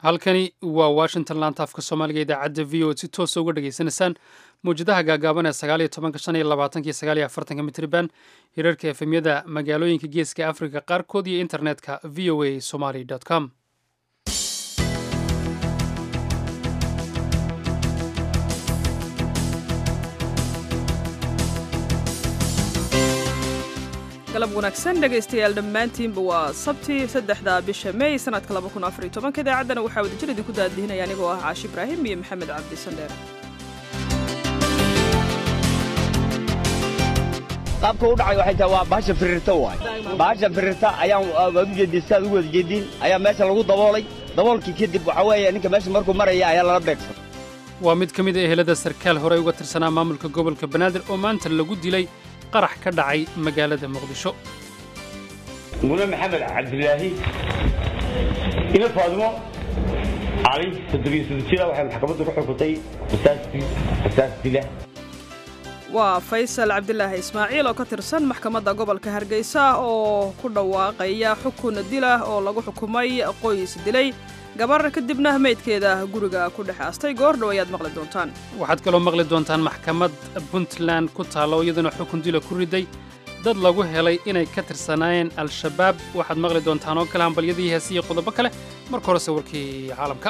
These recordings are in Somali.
halkani waa washington laanta afka soomaaliga idaacadda v o si toosa uga dhagaysanaysaan mawjadaha gaagaaban ee sagaaliyo tobanka shan iyo labaatanka iyo sagaaliyo afartanka mitriban hirarka efemyada magaalooyinka geeska africa qaarkood iyo internetka v o a somaly com galab wanaagsan dhegaystayaal dhammaantiinba waa sabti saddexda bisha mey sanadka laba kun afar iyo tobanka idaacaddana waxaa wadajir idinku daadihinaya anigoo ah caashi ibraahim iyo maxamed cabdi sandheer qaabka u dhacay waxay tahay waa bahasha firirta waay bahasha firirta ayaan waad u jeedin sidaad ugu wada jeediin ayaa meesha lagu daboolay daboolkii kadib waxaa weeye ninka meesha markuu maraya ayaa lala beegsan waa mid ka mid a ehelada sarkaal horey uga tirsanaa maamulka gobolka banaadir oo maanta lagu dilay qarax ka dhacay magaalada muqdisho mune maxamed cabdilaahi ina faadimo cali toddobiyo soddon jira waxay maxkamaddu ku xukuntay rasaas dila waa faysal cabdilaahi ismaaciil oo ka tirsan maxkamadda gobolka hargeysa oo ku dhawaaqaya xukun dilah oo lagu xukumay qoys dilay gabar kadibna meydkeeda guriga ku dhex aastay goordhow ayaad maqli doontaan waxaad kaloo maqli doontaan maxkamad puntland ku taalla oo iyaduna xukun dila ku riday dad lagu helay inay ka tirsanaayeen al-shabaab waxaad maqli doontaan oo kale hambalyadii heesiyo qodobo kale marka horese warkii caalamka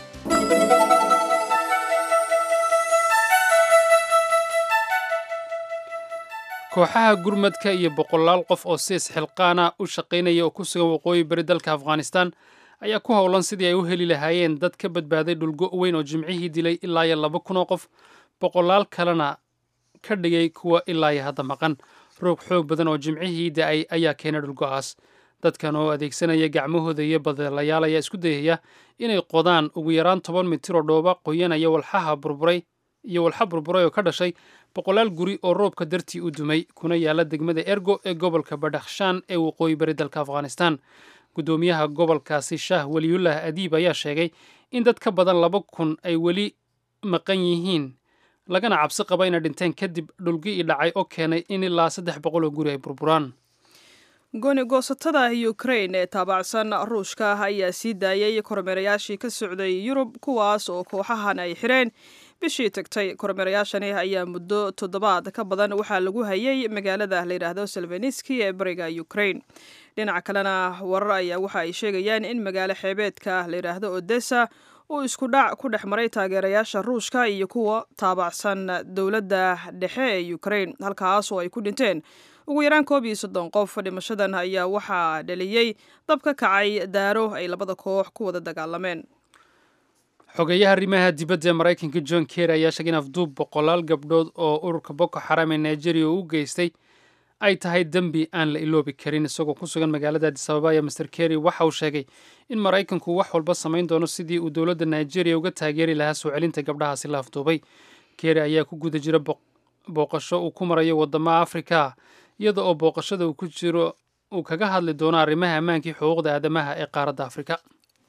kooxaha gurmadka iyo boqolaal qof oo si isxilqaana u shaqaynaya oo ku sugan waqooyi bari dalka afghanistan ayaa ku howlan sidii ay u heli lahaayeen dad ka badbaaday dhulgo weyn oo jimcihii dilay ilaa iyo laba kun oo qof boqolaal kalena ka dhigay kuwa ilaa iyo hadda maqan roog xoog badan oo jimcihii da-ay ayaa keenay dhulgo'aas dadkan oo adeegsanaya gacmahooda iyo badeelayaal ayaa isku dayaya inay qodaan ugu yaraan toban mitir oo dhooba qoyanaya walxaha burburay iyo walxa burburay oo ka dhashay boqolaal guri oo roobka dartii u dumay kuna yaala degmada ergo ee gobolka badhakhshaan ee waqooyi bari dalka afghanistan guddoomiyaha gobolkaasi shaah weliyullah adiib ayaa sheegay in dad ka badan laba kun ay weli maqan yihiin lagana cabsi qaba inay dhinteen kadib dhulgi i dhacay oo keenay in ilaa saddex boqol oo guri ay burburaan gooni goosatada ukrain ee taabacsan ruushka ah ayaa sii daayay kormeerayaashii ka socday yurub kuwaas oo kooxahan ay xireen bishii tagtay kormeerayaashani ayaa muddo toddobaad ka badan waxaa lagu hayay magaalada la yidhaahdo selveniski ee bariga ukrain dhinaca kalena warar ayaa waxa ay sheegayaan in magaalo xeebeedka la yidhaahdo odessa uu isku dhac ku dhex maray taageerayaasha ruushka iyo kuwa taabacsan dowladda dhexe ee ukrain halkaas oo ay ku dhinteen ugu yaraan koob iyo soddon qof dhimashadan ayaa waxaa dhaliyey dab ka kacay daaro ay labada koox ku wada dagaalameen xogeeyaha arrimaha dibadda ee maraykanka john ker ayaa sheegay in afduub boqolaal gabdhood oo ururka boko xaram ee nigeria u geystay ay tahay dembi aan la iloobi karin isagoo ku sugan magaalada adis ababa ayaa master kerry waxa uu sheegay in maraykanku wax walba samayn doono sidii uu dowladda nigeria uga taageeri lahaa soo celinta gabdhahaasi la afduubay kerry ayaa ku guda jira booqasho uu ku marayo waddamaha afrika iyada oo booqashada uu ku jiro uu kaga hadli doono arrimaha ammaankii xuquuqda aadamaha ee qaaradda afrika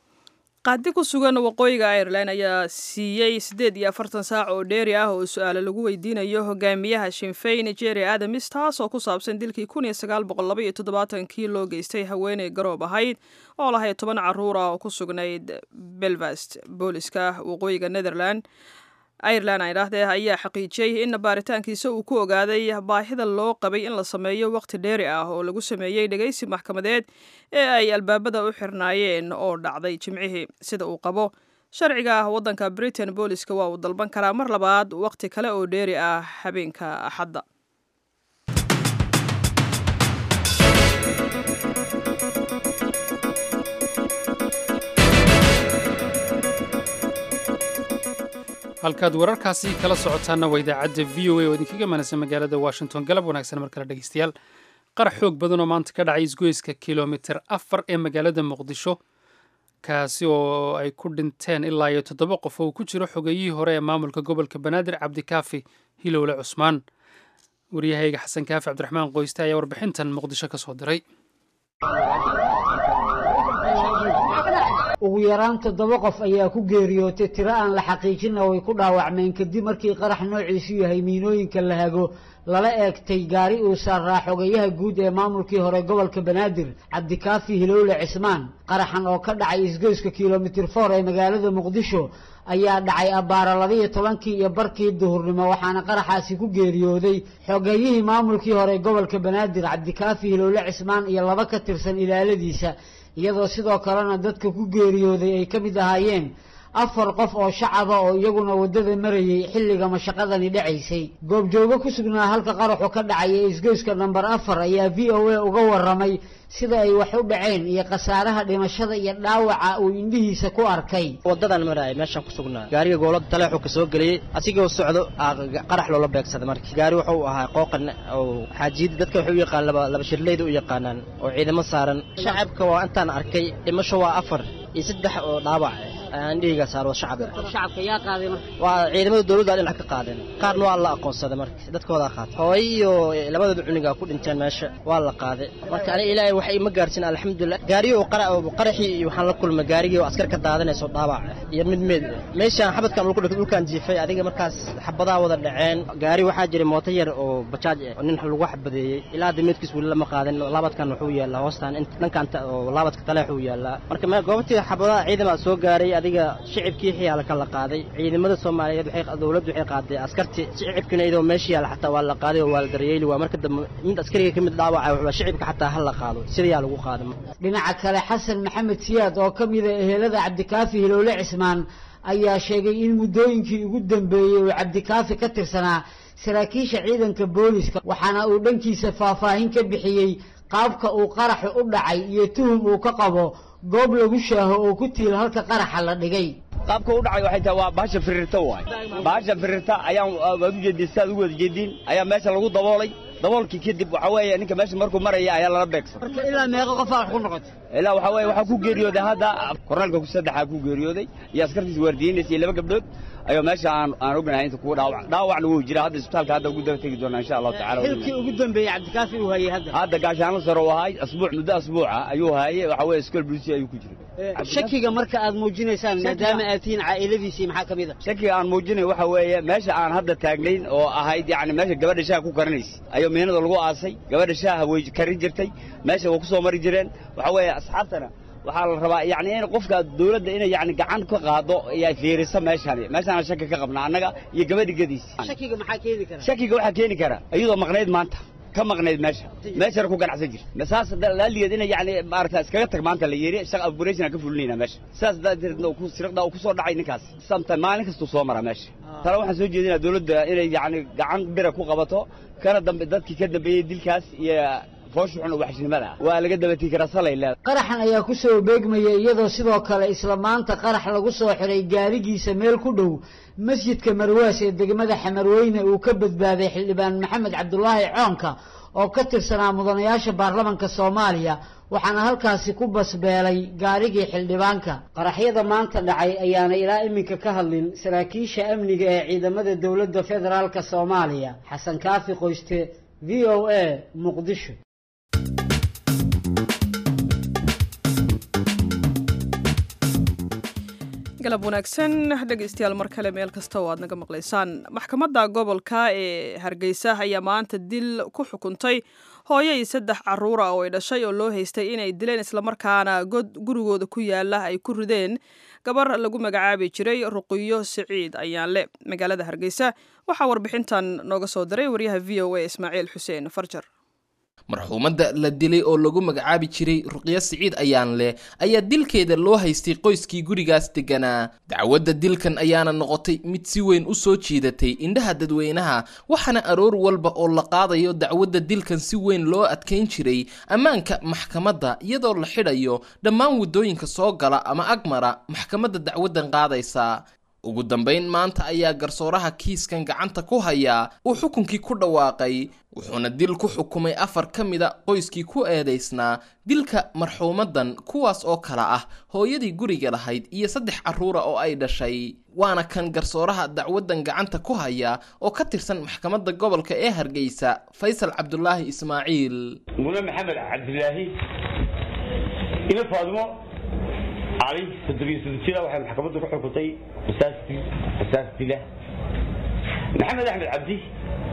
qaadi ku sugan waqooyiga irelan ayaa siiyey siddeed iyo afartan saac oo dheeri ah oo su-aalo lagu weydiinayo hogaamiyaha shinfeyn jeri adamis taas oo ku saabsan dilkii kun iyo sagaal boqol laba iyo toddobaatankii loo geystay haweeney garoob ahayd oo lahayd toban caruur ah oo ku sugnayd belfast booliska waqooyiga netherland irelan ay dhaahdee ayaa xaqiijiyey in baaritaankiisa uu ku ogaaday baahida loo qabay in la sameeyo waqti dheeri ah oo lagu sameeyey dhegaysi maxkamadeed ee ay albaabada u xirnaayeen oo dhacday jimcihii sida uu qabo sharciga waddanka britain booliska waa uu dalban karaa mar labaad waqti kale oo dheeri ah habeenka axadda halkaad wararkaasi kala socotaanna waa idaacadda v o a oo idinkaga manaysa magaalada washington galab wanaagsan mar kale dhegeystayaal qarax xoog badan oo maanta ka dhacay isgoyska kilomiter afar ee magaalada muqdisho kaasi oo ay ku dhinteen ilaa iyo toddoba qof oo uu ku jiro xogeyihii hore ee maamulka gobolka banaadir cabdikaafi hilowle cusmaan waryahayga xasan kaafi cabdiraxmaan qoyste ayaa warbixintan muqdisho ka soo diray ugu yaraan toddoba qof ayaa ku geeriyootay tiro aan la xaqiijinna way ku dhaawacmeen kadib markii qarax noociisu yahay miinooyinka la hago lala eegtay gaari uu saaraa xogeyaha guud ee maamulkii hore gobolka banaadir cabdikaafi hilowle cismaan qaraxan oo ka dhacay isgoyska kilomitir foor ee magaalada muqdisho ayaa dhacay abbaara labiiyo tobankii iyo barkii duhurnimo waxaana qaraxaasi ku geeriyooday xogeyihii maamulkii hore gobolka banaadir cabdikaafi hilowle cismaan iyo laba ka tirsan ilaaladiisa iyadoo sidoo kalena dadka ku geeriyooday ay ka mid ahaayeen afar qof oo shacaba oo iyaguna waddada marayay xilliga mashaqadani dhacaysay goobjoogo ku sugnaa halka qaraxu ka dhacay ee isgoyska namber afar ayaa v o a uga warramay sida ay wax u dhaceen iyo khasaaraha dhimashada iyo dhaawaca uu indhihiisa ku arkay waddadan maraay meeshaan ku sugnaa gaariga goolada taleexuu ka soo geliyey asigoo socdo qarax loola beegsaday marka gaari wuxuu ahaa qooqan oo xaajiyada dadka waxay u yaqaan laba laba shirleyda u yaqaanaan oo ciidamo saaran shacabka waa intaan arkay dhimasho waa afar iyo saddex oo dhaawac indhihiga saaro shacab shacabka yaa qaaday marka waa ciidamada dawladda dhinac ka qaadeen qaarna waa la aqoonsaday marka dadkooda qaatay hooyo iyo labadooda cuniga ku dhinteen meesha waa la qaaday marka aniga ilaahay wax ima gaarsin alxamdulilah gaariyo qaraxii iyo waxaan la kulmay gaarigii oo askar ka daadanayso dhaawac iyo mid meed meeshaan xabadkan lagu dhigay dhulkaan jiifay adiga markaas xabadaha wada dhaceen gaari waxaa jiray mooto yar oo bajaaj ah oo nin lagu xabadeeyey ilaa hadda meedkiis weli lama qaadin laabadkan wuxuu yaallaa hoostaan dhankan oo laabadka taleexuu yaallaa marka goobtii xabadaha ciidama soo gaaray adiga shicibkii xiyaala ka la qaaday ciidamada soomaaliyeed waxay dawladdu waxay qaaday askartii shicibkina iyadoo meesha yaala xataa waa la qaaday oo waa la daryeeli waa marka dambe mid askariga ka mid dhaawaca wuxuu shicibka xataa ha la qaado sidayaa lagu qaaday dhinaca kale xasan maxamed siyaad oo ka mida ehelada cabdikaafi hilowle cismaan ayaa sheegay in muddooyinkii ugu dambeeyey uu cabdikaafi ka tirsanaa saraakiisha ciidanka booliska waxaana uu dhankiisa faahfaahin ka bixiyey qaabka uu qaraxu u dhacay iyo tuhum uu ka qabo goob lagu shaaho oo ku tiil halka qaraxa la dhigay qaabka u dhacay waxay tahay waa bahasha firirta waay bahasha firirta ayaan waad u jeedin sidaad ugu wada jeedin ayaa meesha lagu daboolay daboolkii kadib waxaa weeye ninka meesha markuu maraya ayaa lala beegsan marka ilaa meeqa qofaa wax ku noqotay ilaa waxaa weeye waxaa ku geeriyooday hadda kornaalka saddexaa ku geeriyooday iyo askartiisa waardiyeynaysa iyo laba gabdhood ayuu meesha aan aan ognahay inta kuwa dhaawac dhaawacna wuu jira hadda isbitaalka hadda ugu daba tegi doonaa insha allahu tacala xilkii ugu dambeeyey cabdikaafi uu hayay hadda hadda gaashaanla sare uu ahay asbuuc muddo asbuuca ayuu haayay waxaa weeye iskool bulisi ayuu ku jiray shakiga marka aad muujinaysaan maadaama aad tihiin caa'iladiisii maxaa ka mid a shakiga aan muujinay waxa weeye meesha aan hadda taagnayn oo ahayd yacni meesha gabadha shaaha ku karinaysa ayuu miinada lagu aasay gabadha shaaha way karin jirtay meesha way ku soo mari jireen waxaa weeye asxaabtana waxaa la rabaa yacni in qofka dawladda inay yacni gacan ka qaado ay fiiriso meeshani meeshaana shaki ka qabnaa annaga iyo gabadha gadiisa shakiga maxaa keeni kara shakiga waxaa keeni kara iyadoo maqnayd maanta ka maqnayd meesha meeshana ku ganacsan jir saas laaligeed ina yani maarata iskaga tag maanta la yiri shaq operation ka fulinayna meesha saas daadeedna ku sirqda ku soo dhacay ninkaas samta maalin kasta soo mara meesha tala waxaan soo jeedinaa dawladda inay yani gacan bira ku qabato kana dambe dadkii ka dambeeyey dilkaas iyo fooshuxun waxshnimada waa laga dabatii karaa salay leedahay qaraxan ayaa ku soo beegmaya iyadoo sidoo kale isla maanta qarax lagu soo xiray gaarigiisa meel ku dhow masjidka marwaas ee degmada xamarweyne uu ka badbaaday xildhibaan maxamed cabdulaahi coonka oo ka tirsanaa mudanayaasha baarlamanka soomaaliya waxaana halkaasi ku basbeelay gaarigii xildhibaanka qaraxyada maanta dhacay ayaana ilaa iminka ka hadlin saraakiisha amniga ee ciidamada dowladda federaalka soomaaliya xasan kaafi qoyste v o a muqdisho galab wanaagsan dhegaystayaal mar kale meel kasta oo aad naga maqlaysaan maxkamadda gobolka ee hargeysa ayaa maanta dil ku xukuntay hooyo iyo saddex caruura oo ay dhashay oo loo haystay inay dileen islamarkaana god gurigooda ku yaala ay ku rideen gabar lagu magacaabi jiray ruqiyo siciid ayaanle magaalada hargeysa waxaa warbixintan nooga soo diray waryaha v o a ismaaciil xuseen farjar marxuumadda la dilay oo lagu magacaabi jiray ruqyo siciid ayaanleh ayaa dilkeeda loo haystay qoyskii gurigaas degganaa dacwadda dilkan ayaana noqotay mid si weyn u soo jiidatay indhaha dadweynaha waxaana aroor walba oo la qaadayo dacwadda dilkan si weyn loo adkayn jiray ammaanka maxkamadda iyadoo la xidhayo dhammaan waddooyinka soo gala ama agmara maxkamadda dacwaddan qaadaysa ugu dambayn maanta ayaa garsooraha kiiskan gacanta ku hayaa uu xukunkii ku dhawaaqay wuxuuna dil ku xukumay afar ka mida qoyskii ku eedaysnaa dilka marxuumadan kuwaas oo kale ah hooyadii guriga lahayd iyo saddex carruura oo ay dhashay waana kan garsooraha dacwaddan gacanta ku haya oo ka tirsan maxkamadda gobolka ee hargeysa faysal cabdulaahi ismaaciil mune maxamed cabdilaahi ina faadimo cali toddobiyo soddon jira waxay maxkamaddu ku xukuntay qisaastii qisaas dila maxamed axmed cabdi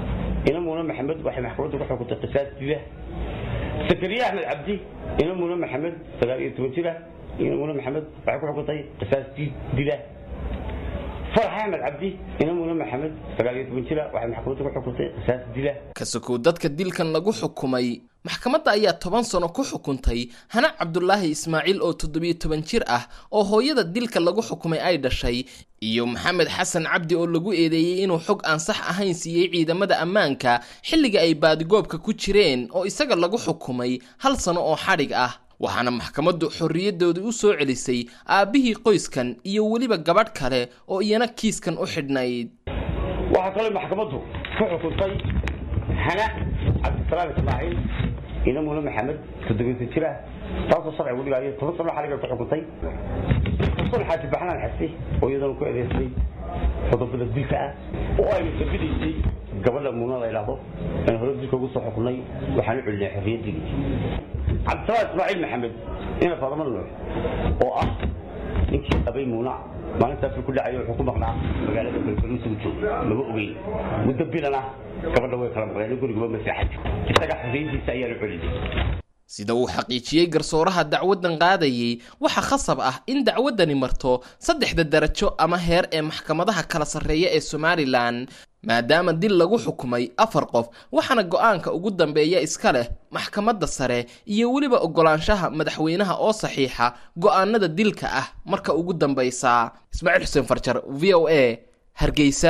ina muune maxamed waxay maxkamaddu ku xukuntay qisaas dila sakariye axmed cabdi ina muune maxamed sagaal iyo toban jira ina muune maxamed waxay ku xukuntay qisaas dila farax axmed cabdi ina muune maxamed sagaal iyo toban jira waxay maxkamaddu ku xukuntay qisaas dila kasokow dadka dilkan lagu xukumay maxkamadda ayaa toban sano ku xukuntay hana cabdulaahi ismaaciil oo toddobiyo toban jir ah oo hooyada dilka lagu xukumay ay dhashay iyo maxamed xasan cabdi oo lagu eedeeyey inuu xog aan sax ahayn siiyey ciidamada ammaanka xilliga ay baadigoobka ku jireen oo isaga lagu xukumay hal sano oo xadhig ah waxaana maxkamaddu xorriyadoodii u soo celisay aabbihii qoyskan iyo weliba gabadh kale oo iyana kiiskan u xidhnayd waxaa kaloo maxkamaddu ku xukuntay hana cabdisalaam ismaaciil ina muune maxamed toddobiisan jir ah taasoo sharcigu dhigaayo toban sano xaliga ku xukuntay xuseen xaaji baxnaan xasi oo iyadana ku eedeysay qodobada dilka ah oo aynu sabidaysay gabadha muuna la idhaahdo aan hore dilka ugu soo xukunay waxaan u celinay xorriyaddii cabdisalaam ismaaciil maxamed ina faadama nuux oo ah ninkii qabay muuna maalintaasuu ku dhacayo wuxuu ku maqnaa magaalada balbaluusugu joog lama ogeyn muddo bilan ah gabadha way kala maqleen gurigaba maseexad isaga xorriyadiisa ayaan u celinay sida uu xaqiijiyey garsooraha dacwaddan qaadayey waxaa khasab ah in dacwaddani marto saddexda darajo ama heer ee maxkamadaha kala sarreeya ee somalilan maadaama dil lagu xukumay afar qof waxaana go-aanka ugu dambeeya iska leh maxkamadda sare iyo weliba oggolaanshaha madaxweynaha oo saxiixa go-aanada dilka ah marka ugu dambaysa ismaaciil xuseen farjar v o a hargeysa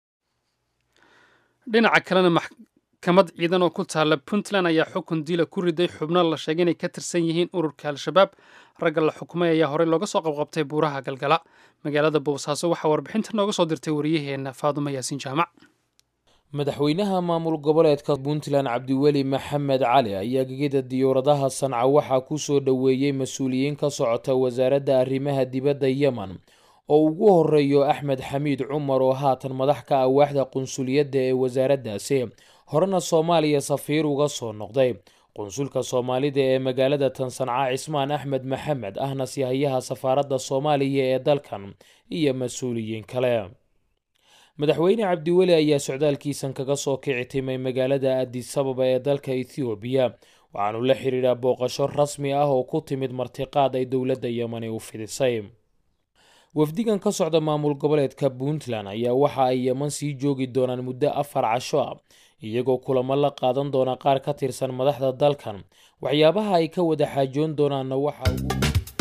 dhinaca kalena maxkamad ciidan oo ku taalla puntland ayaa xukun dila ku riday xubno la sheegay inay ka tirsan yihiin ururka al-shabaab ragga la xukumay ayaa horey looga soo qabqabtay buuraha galgala magaalada boosaaso waxaa warbixinta nooga soo dirtay wariyaheenna faadumo yaasiin jaamac madaxweynaha maamul goboleedka puntland cabdiweli maxamed cali ayaa gegida diyauradaha sanca waxaa ku soo dhoweeyey mas-uuliyiin ka socota wasaaradda arrimaha dibadda yemen oo ugu horeeyo axmed xamiid cumar oo haatan madax ka ah waaxda qunsuliyadda ee wasaaraddaasi horena soomaaliya safiir uga soo noqday qunsulka soomaalida ee magaalada tansanca cismaan axmed maxamed ahna sihayaha safaaradda soomaaliya ee dalkan iyo mas-uuliyiin kale madaxweyne cabdiweli ayaa socdaalkiisan kaga soo kici timay magaalada adisababa ee dalka ethoobiya waxaanu la xidhiidhaa booqasho rasmi ah oo ku timid martiqaad ay dowladda yemani u fidisay wafdigan ka socda maamul goboleedka puntland ayaa waxa ay yeman sii joogi doonaan muddo afar casho ah iyagoo kulamo la qaadan doona qaar ka tirsan madaxda dalkan waxyaabaha ay ka wada xaajoon doonaanna waxa ugu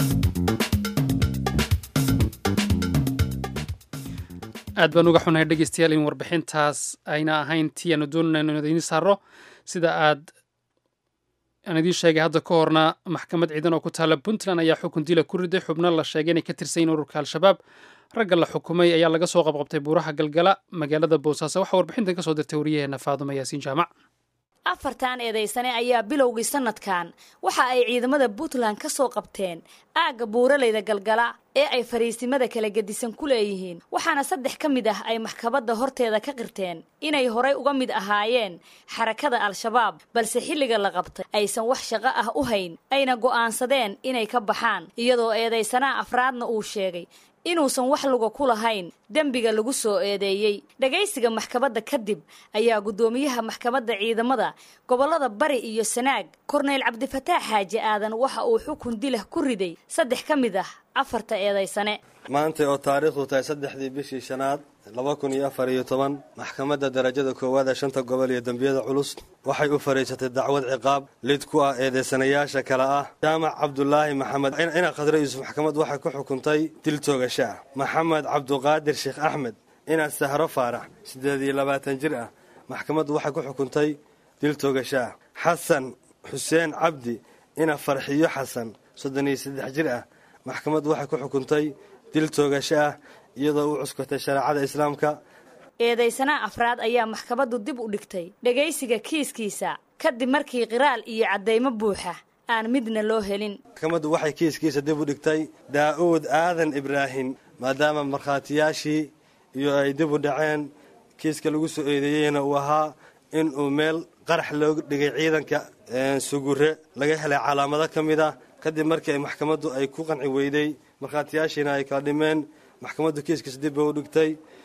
aad baan uga xunahay dhegeystayaal in warbixintaas ayna ahayn tii aanu doonayno inu idiin saaro sida aad aan idiin sheegay hadda ka horna maxkamad ciidan oo ku taalla puntland ayaa xukun dila ku riday xubno la sheegay inay ka tirsan yihin ururka al-shabaab ragga la xukumay ayaa laga soo qabqabtay buuraha galgala magaalada boosaaso waxaa warbixintan kasoo dirtay wariyaheenna faadumo yaasiin jaamac afartan eedaysane ayaa bilowgii sanadkan waxa ay ciidamada puntland ka soo qabteen aagga buuraleyda galgala ee ay fariisimada kala gedisan ku leeyihiin waxaana saddex ka mid ah ay maxkamadda horteeda ka qirteen inay horay uga mid ahaayeen xarakada al-shabaab balse xilliga la qabtay aysan wax shaqo ah u hayn ayna go'aansadeen inay ka baxaan iyadoo eedaysanaa afraadna uu sheegay inuusan wax luga ku lahayn dembiga lagu soo eedeeyey dhagaysiga maxkamadda kadib ayaa guddoomiyaha maxkamadda ciidamada gobollada bari iyo sanaag korneyl cabdifataax xaaji aadan waxa uu xukun dilah ku riday saddex ka mid ah afarta eedaysane maanta oo taariikhdu tahay saddexdii bishii shanaad laba kun iyo afar iyo toban maxkamadda darajada koowaad ee shanta gobol iyo dembiyada culus waxay u fariisatay dacwad ciqaab lid ku ah eedeysanayaasha kale ah jaamac cabdulaahi maxamed ina khadre yuusuf maxkamad waxay ku xukuntay dil toogasho ah maxamed cabduqaadir sheekh axmed ina sahro faarax siddeed iyo labaatan jir ah maxkamaddu waxay ku xukuntay dil toogasho ah xasan xuseen cabdi ina farxiyo xasan soddon iyo saddex jir ah maxkamaddu waxay ku xukuntay dil toogasho ah iyadoo u cuskatay shareecada islaamka eedaysanaa afraad ayaa maxkamaddu dib u dhigtay dhegaysiga kiiskiisa kadib markii qiraal iyo caddaymo buuxa aan midna loo helin maxkamaddu waxay kiiskiisa dib u dhigtay daa'uud aadan ibraahim maadaama markhaatiyaashii iyo ay dib u dhaceen kiiska lagu soo eedeeyeyna uu ahaa in uu meel qarax looga dhigay ciidanka sugure laga helay calaamado ka mid ah kadib markii ay maxkamaddu ay ku qanci weyday markhaatiyaashiina ay kala dhimeen maxkamaddu kiiskiisa dib bay u dhigtay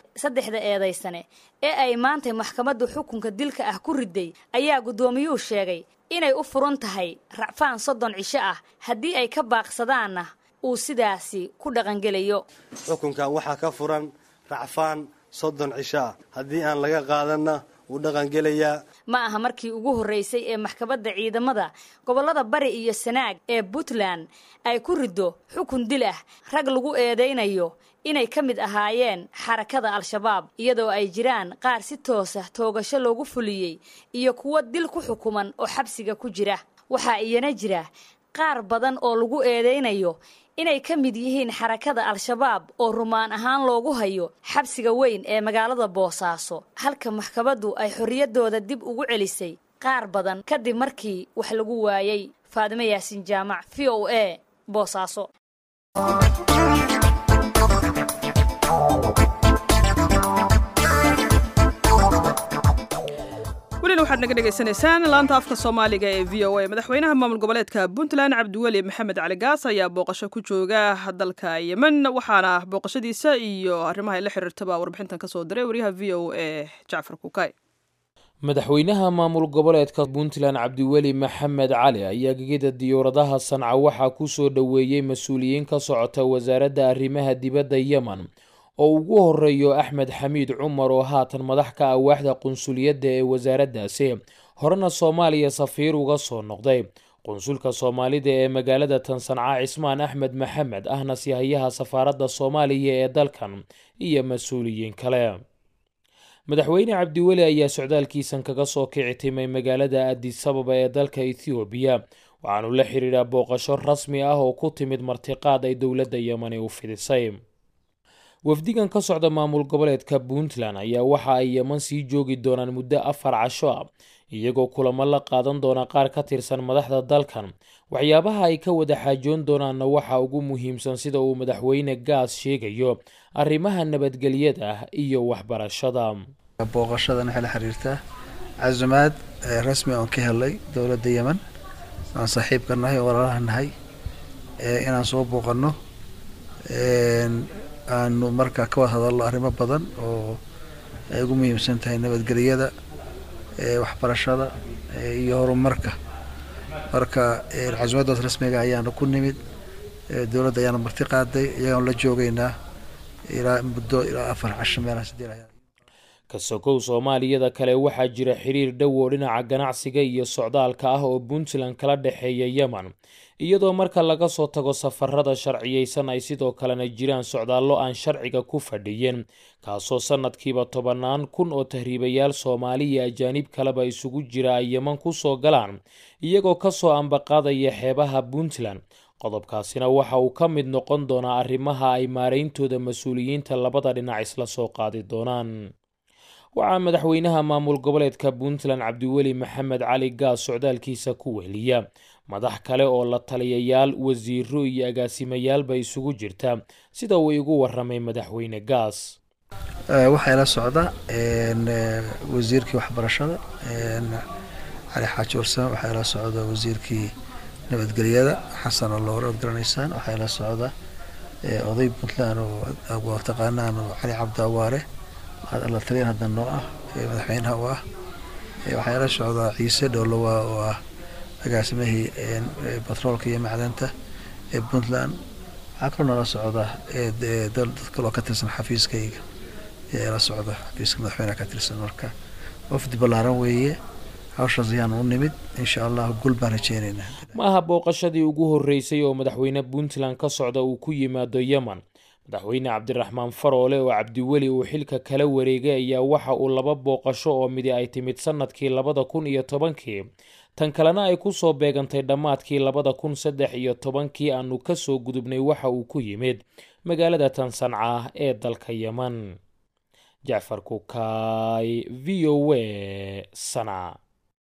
saddexda eedaysane ee ay maantay maxkamaddu xukunka dilka ah ku riday ayaa guddoomiyuhu sheegay inay u furan tahay racfaan soddon cisho ah haddii ay ka baaqsadaanna uu sidaasi ku dhaqangelayo xukunkan waxaa ka furan racfaan soddon cisho ah haddii aan laga qaadanna wuu dhaqangelayaa ma aha markii ugu horraysay ee maxkamadda ciidamada gobollada bari iyo sanaag ee puntland ay ku riddo xukun dil ah rag lagu eedaynayo inay ka mid ahaayeen xarakada al-shabaab iyadoo ay jiraan qaar si toosa toogasho loogu fuliyey iyo kuwo dil ku xukuman oo xabsiga ku jira waxaa iyana jira qaar badan oo lagu eedaynayo inay ka mid yihiin xarakada al-shabaab oo rumaan ahaan loogu hayo xabsiga weyn ee magaalada boosaaso halka maxkamaddu ay xorriyaddooda dib ugu celisay qaar badan kadib markii wax lagu waayey faadimo yaasin jaamac v o a boosaaso welina waxaad naga dhegaysanaysaan laanta afka soomaaliga ee v o a madaxweynaha maamul goboleedka puntland cabdiweli maxamed cali gaas ayaa booqasho ku jooga dalka yemen waxaana booqashadiisa iyo arrimaha ay la xiriirtaba warbixintan kasoo diray waryaha v o a jacfar kukay madaxweynaha maamul goboleedka puntland cabdiweli maxamed cali ayaa gegida diyauradaha sanca waxaa kusoo dhoweeyey mas-uuliyiin ka socota wasaaradda arrimaha dibadda yemen oo ugu horeeyo axmed xamiid cumar oo haatan madax ka ah waaxda qunsuliyadda ee wasaaraddaasi horena soomaaliya safiir uga soo noqday qunsulka soomaalida ee magaalada tansanca cismaan axmed maxamed ahna sihayaha safaaradda soomaaliya ee dalkan iyo mas-uuliyiin kale madaxweyne cabdiweli ayaa socdaalkiisan kaga soo kici timay magaalada adisababa ee dalka ethoobiya waxaanu la xidhiidhaa booqasho rasmi ah oo ku timid martiqaad ay dowladda yemani u fidisay wafdigan ka socda maamul goboleedka puntland ayaa waxa ay yeman sii joogi doonaan muddo afar casho ah iyagoo kulamo la qaadan doona qaar ka tirsan madaxda dalkan waxyaabaha ay ka wada xaajoon doonaanna waxaa ugu muhiimsan sida uu madaxweyne gaas sheegayo arrimaha nabadgelyada iyo waxbarashada booqashadan waxay la xiriirtaa casumaad rasmi oon ka helay dowladda yemen aan saaxiibka nahay oo walaalaha nahay inaan soo booqano aanu markaa ka wada hadalno arrimo badan oo ay ugu muhiimsan tahay nabadgelyada waxbarashada iyo horumarka marka casumaddaas rasmiga ayaanu ku nimid dowladda ayaanu marti qaaday iyagaan la joogeynaa ilaa muddo ilaa afar casho meelaha sideed ka sokow soomaaliyada kale waxaa jira xiriir dhow oo dhinaca ganacsiga iyo socdaalka ah oo puntland kala dhexeeya yemen iyadoo marka laga soo tago safarada sharciyeysan ay sidoo kalena jiraan socdaallo aan sharciga ku fadhiyin kaasoo sanadkiiba tobannaan kun oo tahriibayaal soomaali iyo ajaanib kaleba isugu jira ay yeman ku soo galaan iyagoo kasoo ambaqaadaya xeebaha puntland qodobkaasina waxa uu ka mid noqon doonaa arrimaha ay maarayntooda mas-uuliyiinta labada dhinac isla soo qaadi doonaan waxaa madaxweynaha maamul goboleedka puntland cabdiweli maxamed cali gaas socdaalkiisa ku wehliya madax kale oo la taliyayaal wasiiro iyo agaasimayaalba isugu jirta sida uu igu waramay madaxweyne gaas waxaa ila socda wasiirkii waxbarashada cali xaaji warsame waxaa ila socda wasiirkii nabadgelyada xasan alloore ood garanaysaan waxaa ila socda oday puntland oo taqaanaan cali cabdi awaare la taliyan hadda noo ah madaxweynaha u ah waxaa ila socdaa ciise dhowlowa oo ah agaasimihii batroolka iyo macdanta ee puntland waxaa kaloo nala socda dad kaloo ka tirsan xafiiskayga ayaa ila socda xafiiska madaxweynaha ka tirsan marka wafdi ballaaran weeye hawshaas ayaan u nimid insha allah gul baan rajeyneynaa ma aha booqashadii ugu horreysay oo madaxweyne puntland ka socda uu ku yimaado yemen madaxweyne cabdiraxmaan faroole oo cabdiweli uu xilka kala wareegay ayaa waxa uu laba booqasho oo midi ay timid sanadkii labada kun iyo tobankii tan kalena ay ku soo beegantay dhammaadkii labada kun saddex iyo tobankii aanu ka soo gudubnay waxa uu ku yimid magaalada tan sanca ee dalka yemen jacfar kukaay v o a sanca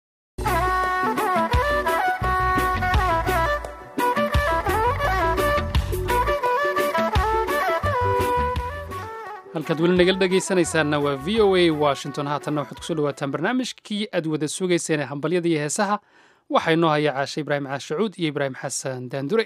halkaad weli nagala dhegaysanaysaanna waa v o a washington haatanna waxaad kusoo dhawaataan barnaamijkii aad wada sugayseen ee hambalyada iyo heesaha waxaa inoo haya caashe ibraahim caashacuud iyo ibraahim xasan daandure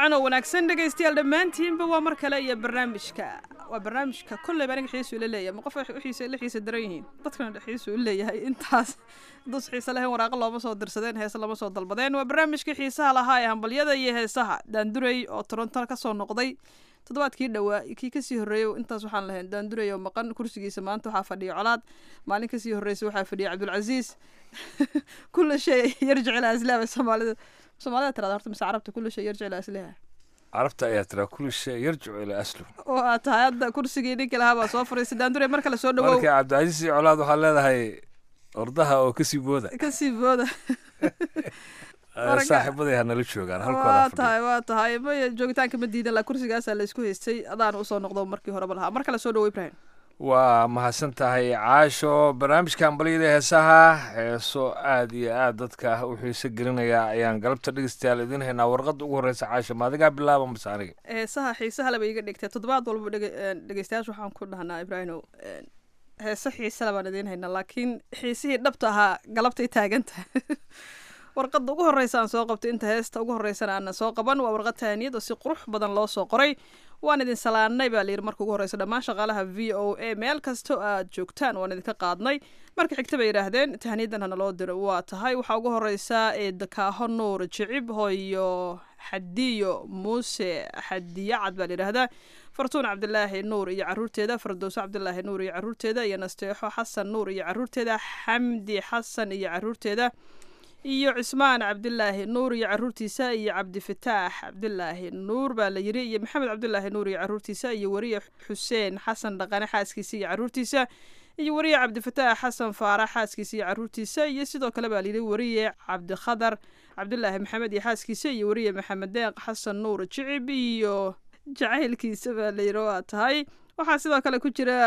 wacan oo wanaagsan dhegaystayaal dhammaantiinba waa mar kale iyo barnaamijka waa barnaamijka kolleyba aniga xiisu ila leeyahay ma qof wixiisa la xiisa daran yihiin dadkana xiisu u leeyahay intaas dus xiise lahayn waraaqo looma soo dirsadeen heese lama soo dalbadeen waa barnaamijkii xiisaha lahaa ee hambalyada iyo heesaha daandurey oo toronto kasoo noqday toddobaadkii dhowaa kii kasii horreeyey intaas waxaan lahayn daandurey oo maqan kursigiisa maanta waxaa fadhiya colaad maalin kasii horreysay waxaa fadhiya cabdulcasiis kulla shay yarjic ilaa islaama soomaalida soomaalida tirada horta mise carabta kulla shay yarjic ilaa islaha carabta ayaa tiraa kulli shay yarjicu ilaa aslu oo aad tahay hadda kursigii ninkii lahaa baa soo fariistay daandurey mar kale soo dhawow marka cabdicasiis iyo colaad waxaa leedahay ordaha oo kasii booda kasii booda saaxiibaday ha nala joogaan waa halkooda tahay waa tahay maya joogitaanka ma diidan la kursigaasaa la isku haystay adaan usoo noqdo markii horeba lahaa mar kale soo dhawo ibrahim waa mahadsan tahay caasho barnaamijka hambalyada heesaha heeso aad iyo aad dadka u xiiso gelinaya ayaan galabta dhegeystayaal idiin haynaa warqadda ugu horreysa caasho maadigaa bilaaba mase aniga heesaha xiisaha laba iga dhigtay toddobaad walba dhege- dhegeystayaasha waxaan ku dhahnaa ibraahimow heese xiise labaan idiin haynaa laakiin xiisihii dhabta ahaa galabtay taagan tahay warqadda ugu horreysa aan soo qabtay inta heesta ugu horreysana aanan soo qaban waa warqad tahaniyad oo si qurux badan loo soo qoray waan idin salaanay baa layidhi marka ugu horreysa dhammaan shaqaalaha v o a meel kasta oo aad joogtaan waan idinka qaadnay marka xigta bay yidhaahdeen tahaniyadan hana loo diro waa tahay waxaa ugu horreysa ee dakaaho nuur jicib hooyo xadiyo muuse xadiyacad baa layidhaahdaa fartuun cabdilaahi nuur iyo caruurteeda fardowso cabdilaahi nuur iyo caruurteeda iyo nasteexo xasan nuur iyo caruurteeda xamdi xasan iyo caruurteeda iyo cismaan cabdilaahi nuur iyo caruurtiisa iyo cabdifataax cabdilaahi nuur baa la yiri iyo maxamed cabdilaahi nuur iyo caruurtiisa iyo weriye xuseen xasan dhaqane xaaskiisa iyo caruurtiisa iyo weriye cabdifataax xasan faarax xaaskiisa iyo caruurtiisa iyo sidoo kale baa layidhi weriye cabdikhadar cabdilaahi maxamed iyo xaaskiisa iyo weriye maxamed deeq xasan nuur jicib iyo jacaylkiisa baa layidhi waa tahay waxaa sidoo kale ku jira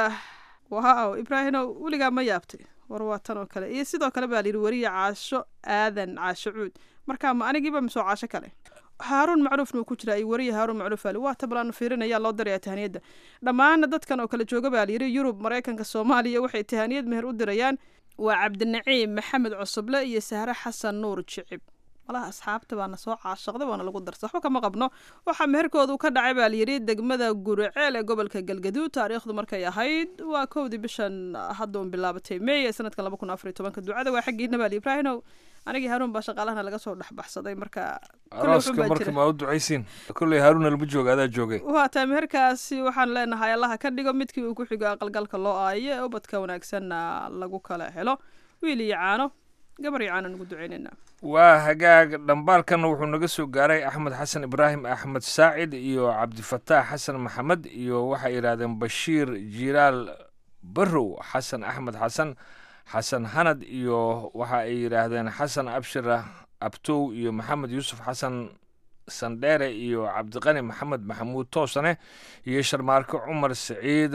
waaw ibraahino weligaa ma yaabtay war waa tan oo kale iyo sidoo kale baa layidhi weriye caasho aadan caasho cuud marka ma anigiiba misoo caasho kale haaruun macruufna uu ku jiraa iyo weriye haaruun macruuf ali waa tablaanu fiirinaya loo dirayaa tahaniyadda dhammaana dadkan oo kale jooga baa layidhi yurub maraykanka soomaaliya waxay tahaniyad meher u dirayaan waa cabdinaciim maxamed cusuble iyo sahre xasan nuur jicib malaha asxaabta baana soo caashaqday waana lagu darsa waxba kama qabno waxaa meherkoodu ka dhacay baa layidhi degmada guriceel ee gobolka galgaduud taariikhdu markay ahayd waa kowdii bishan hadda un bilaabatay may ee sanadkan laba kun afar iyo tobanka ducada waa xaggiina baa li ibraahinow anigii haruun baa shaqaalahana laga soo dhexbaxsaday marka kolley wuxun arooska baa marka jira. ma u ducaysiin kolley haaruna lama jooga adaa joogay waa tahay meherkaasi waxaan leenahay allaha ka dhigo midkii uu ku xigo aqalgalka loo aayo ee ubadka wanaagsanna lagu kala helo wiil iyo caano gabar iyo caano nugu duceynayna waa hagaag dhambaalkanna wuxuu naga soo gaaray axmed xasan ibraahim axmed saacid iyo cabdifataax xasan maxamed iyo waxay yidhaahdeen bashiir jiiraal barrow xasan axmed xasan xasan hanad iyo waxa ay yidhaahdeen xasan abshira abtow iyo maxamed yuusuf xasan sandheere iyo cabdiqani maxamed maxamuud toosane iyo sharmaarke cumar siciid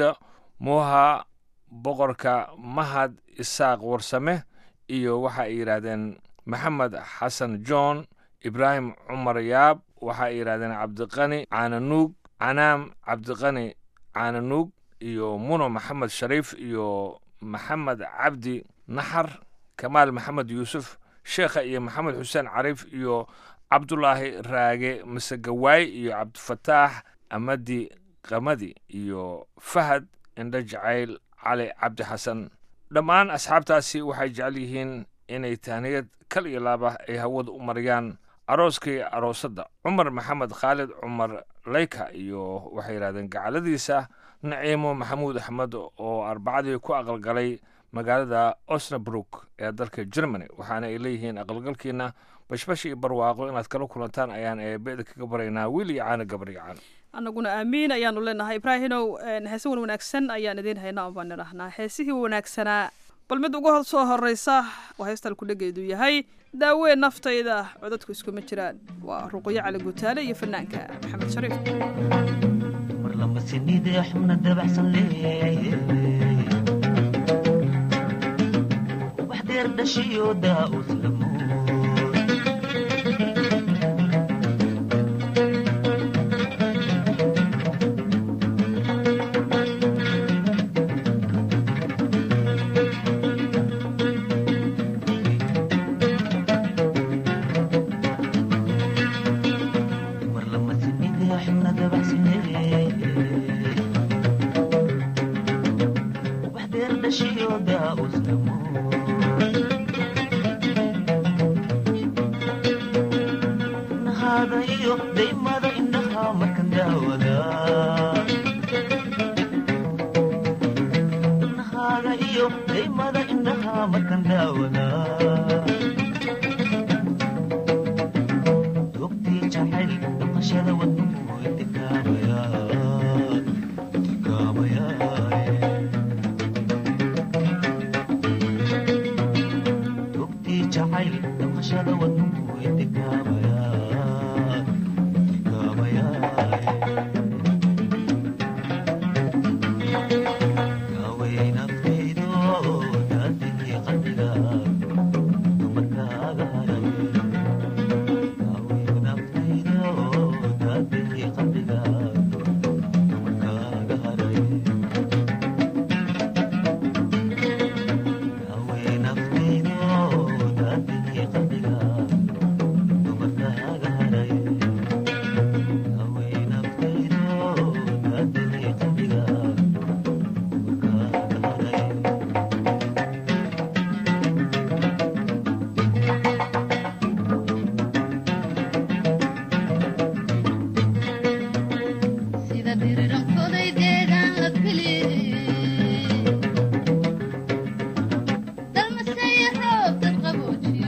muuha boqorka mahad isaaq warsame iyo waxa ay yidhaahdeen maxamed xasan john ibraahim cumar yaab waxa ay yidhahdeen cabdiqani caananuug canaam cabdiqani caananuug iyo muno maxamed shariif iyo maxamed cabdi naxar kamaal maxamed yuusuf sheekha iyo maxamed xuseen cariif iyo cabdulaahi raage masegawaay iyo cabdifataax amadi qamadi iyo fahad indho jacayl cali cabdi xasan dhammaan asxaabtaasi waxay jecel yihiin inay tahniyad kal iyo laaba ay hawada u mariyaan arooskii aroosadda cumar maxamed khaalid cumar leyka iyo waxay yidhahdeen gacaladiisa naciimo maxamuud axmed oo arbacadii ku aqalgalay magaalada osnabrook ee dalka germany waxaana ay leeyihiin aqalgalkiina bashbash iyo barwaaqo inaad kala kulantaan ayaan eebeeda kaga baraynaa wiil iyo caano gabar iyo caano annaguna aamiin ayaanu leenahay ibraahinow een, heese wan wanaagsan ayaan idiin haynaa un baan idhahnaa heesihii wanaagsanaa bal mid ugu hor soo horeysa waa heestal kudhageedu yahay daawee naftayda codadku iskuma jiraan waa ruqyo cali gutaale iyo fanaanka maxamed shariif sinide xubna dabacsan leeyahay wax deer dhashiyo daa uslamo mar lama sinidee xubna dabacsanee wax deer dhashiyo daa'uslamo nahaada iyo daymada indhaha markan daawada nahaada iyo daymada indhaha markan daawada dogtii jacayl dhaqashada wadnuhu intikaabaya intikaabaya dogtii jacayl dhaqashada wadnuhu intikaabaya intikaabaya gaaway naftaydo daadihii qalbiga dumarkaaga haray sida birirankoday deegaan la filiyey dalmasaya roob dad qaboojiyo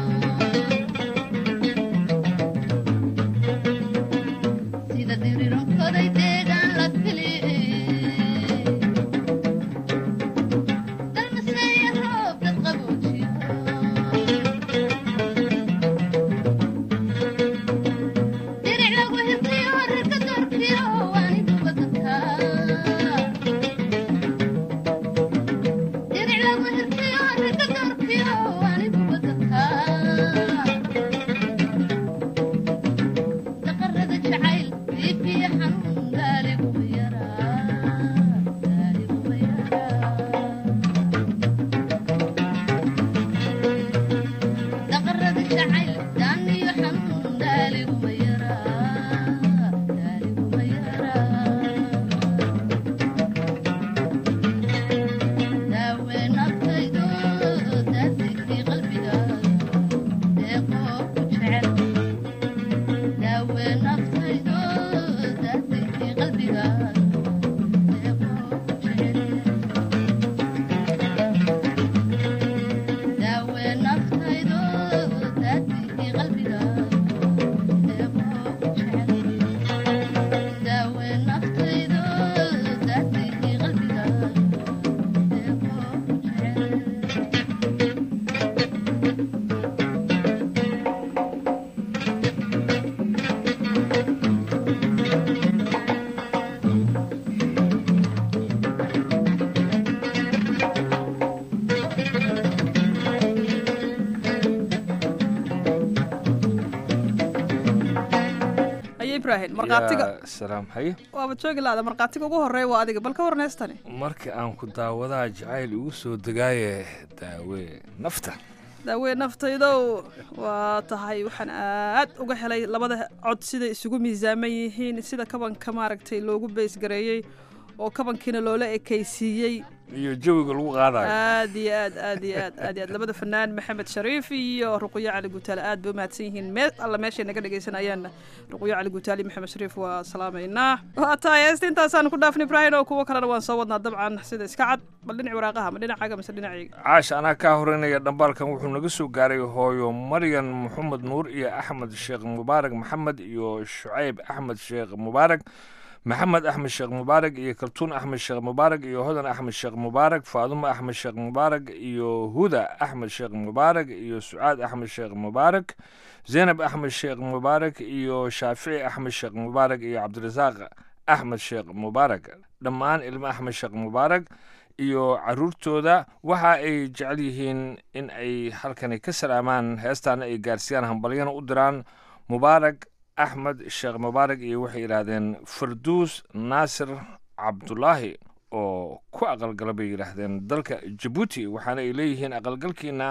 sida birirankoday deegaan la filiyey dalmasaya roob dad qaboojiyo diric lagu hirtiyo rarka doorkiyo waanigu badankaa diric lagu hirtiyo rarka doorkiyo waanigu badankaa daqarada jacayl biibiya xanuun gaaliguma yaraa gaaliguma yaraa daqarada jacayl daaniyo xanuun gaaliguma yaraa gaaliguma yaraa daawe naftaydo daadigii qalbiga deeqoo ku jecel daawe naftaydo daadigii qalbiga deeqoo ku jecel daawe naftaydo daadigii qalbiga deeqoo ku jecel daawe naftaydo daadigii qalbiga aye ibraahim markhaatiga yaa salaam haye waaba joogi laada markhaatiga ugu horreeya waa adiga bal ka warneystani marka aan ku daawadaha jacayl igu soo degaaye daawe nafta daawe naftaydow waa tahay waxaan aad uga helay labada cod siday isugu miisaaman yihiin sida kabanka maaragtay loogu beysgareeyey oo kabankiina loola ekaysiiyey iyo jawiga lagu qaadayo aad iyo aad aad iyo aad aad iyo aad labada fanaan maxamed shariif iyo ruqyo cali gutaale aad bay umahadsan yihiin meel alla meeshay naga dhagaysanayaanna ruqyo cali gutaale iyo maxamed shariif waa salaamaynaa waa tahay heesta intaasaan ku dhaafnay ibraahim oo kuwo kalena waan soo wadnaa dabcan sida iska cad bal dhinac waraaqaha ma dhinacaaga mise dhinacayga caash anaa kaa horeynaya dhambaalkan wuxuu naga soo gaaray hooyo maryan maxamed nuur iyo axmed sheekh mubaarak maxamed iyo shucayb axmed sheekh mubaarak maxamed axmed sheekh mubaarak iyo kaltuun axmed sheekh mubaarak iyo hodan axmed sheekh mubaarak faadumo axmed sheekh mubaarak iyo huda axmed sheekh mubaarak iyo sucaad axmed sheekh mubaarak zaynab axmed sheekh mubaarak iyo shaafici axmed sheekh mubaarak iyo cabdirasaaq axmed sheekh mubaarak dhammaan ilmo axmed sheekh mubaarak iyo caruurtooda waxa ay jecel yihiin in ay halkani ka salaamaan heestaana ay gaarsiiyaan hambalyana u diraan mubaarak axmed sheekh mubaarak iyo waxay yidhaahdeen farduus naasir cabdulaahi oo ku aqalgala bay yidhaahdeen dalka jabuuti waxaana ay leeyihiin aqalgalkiina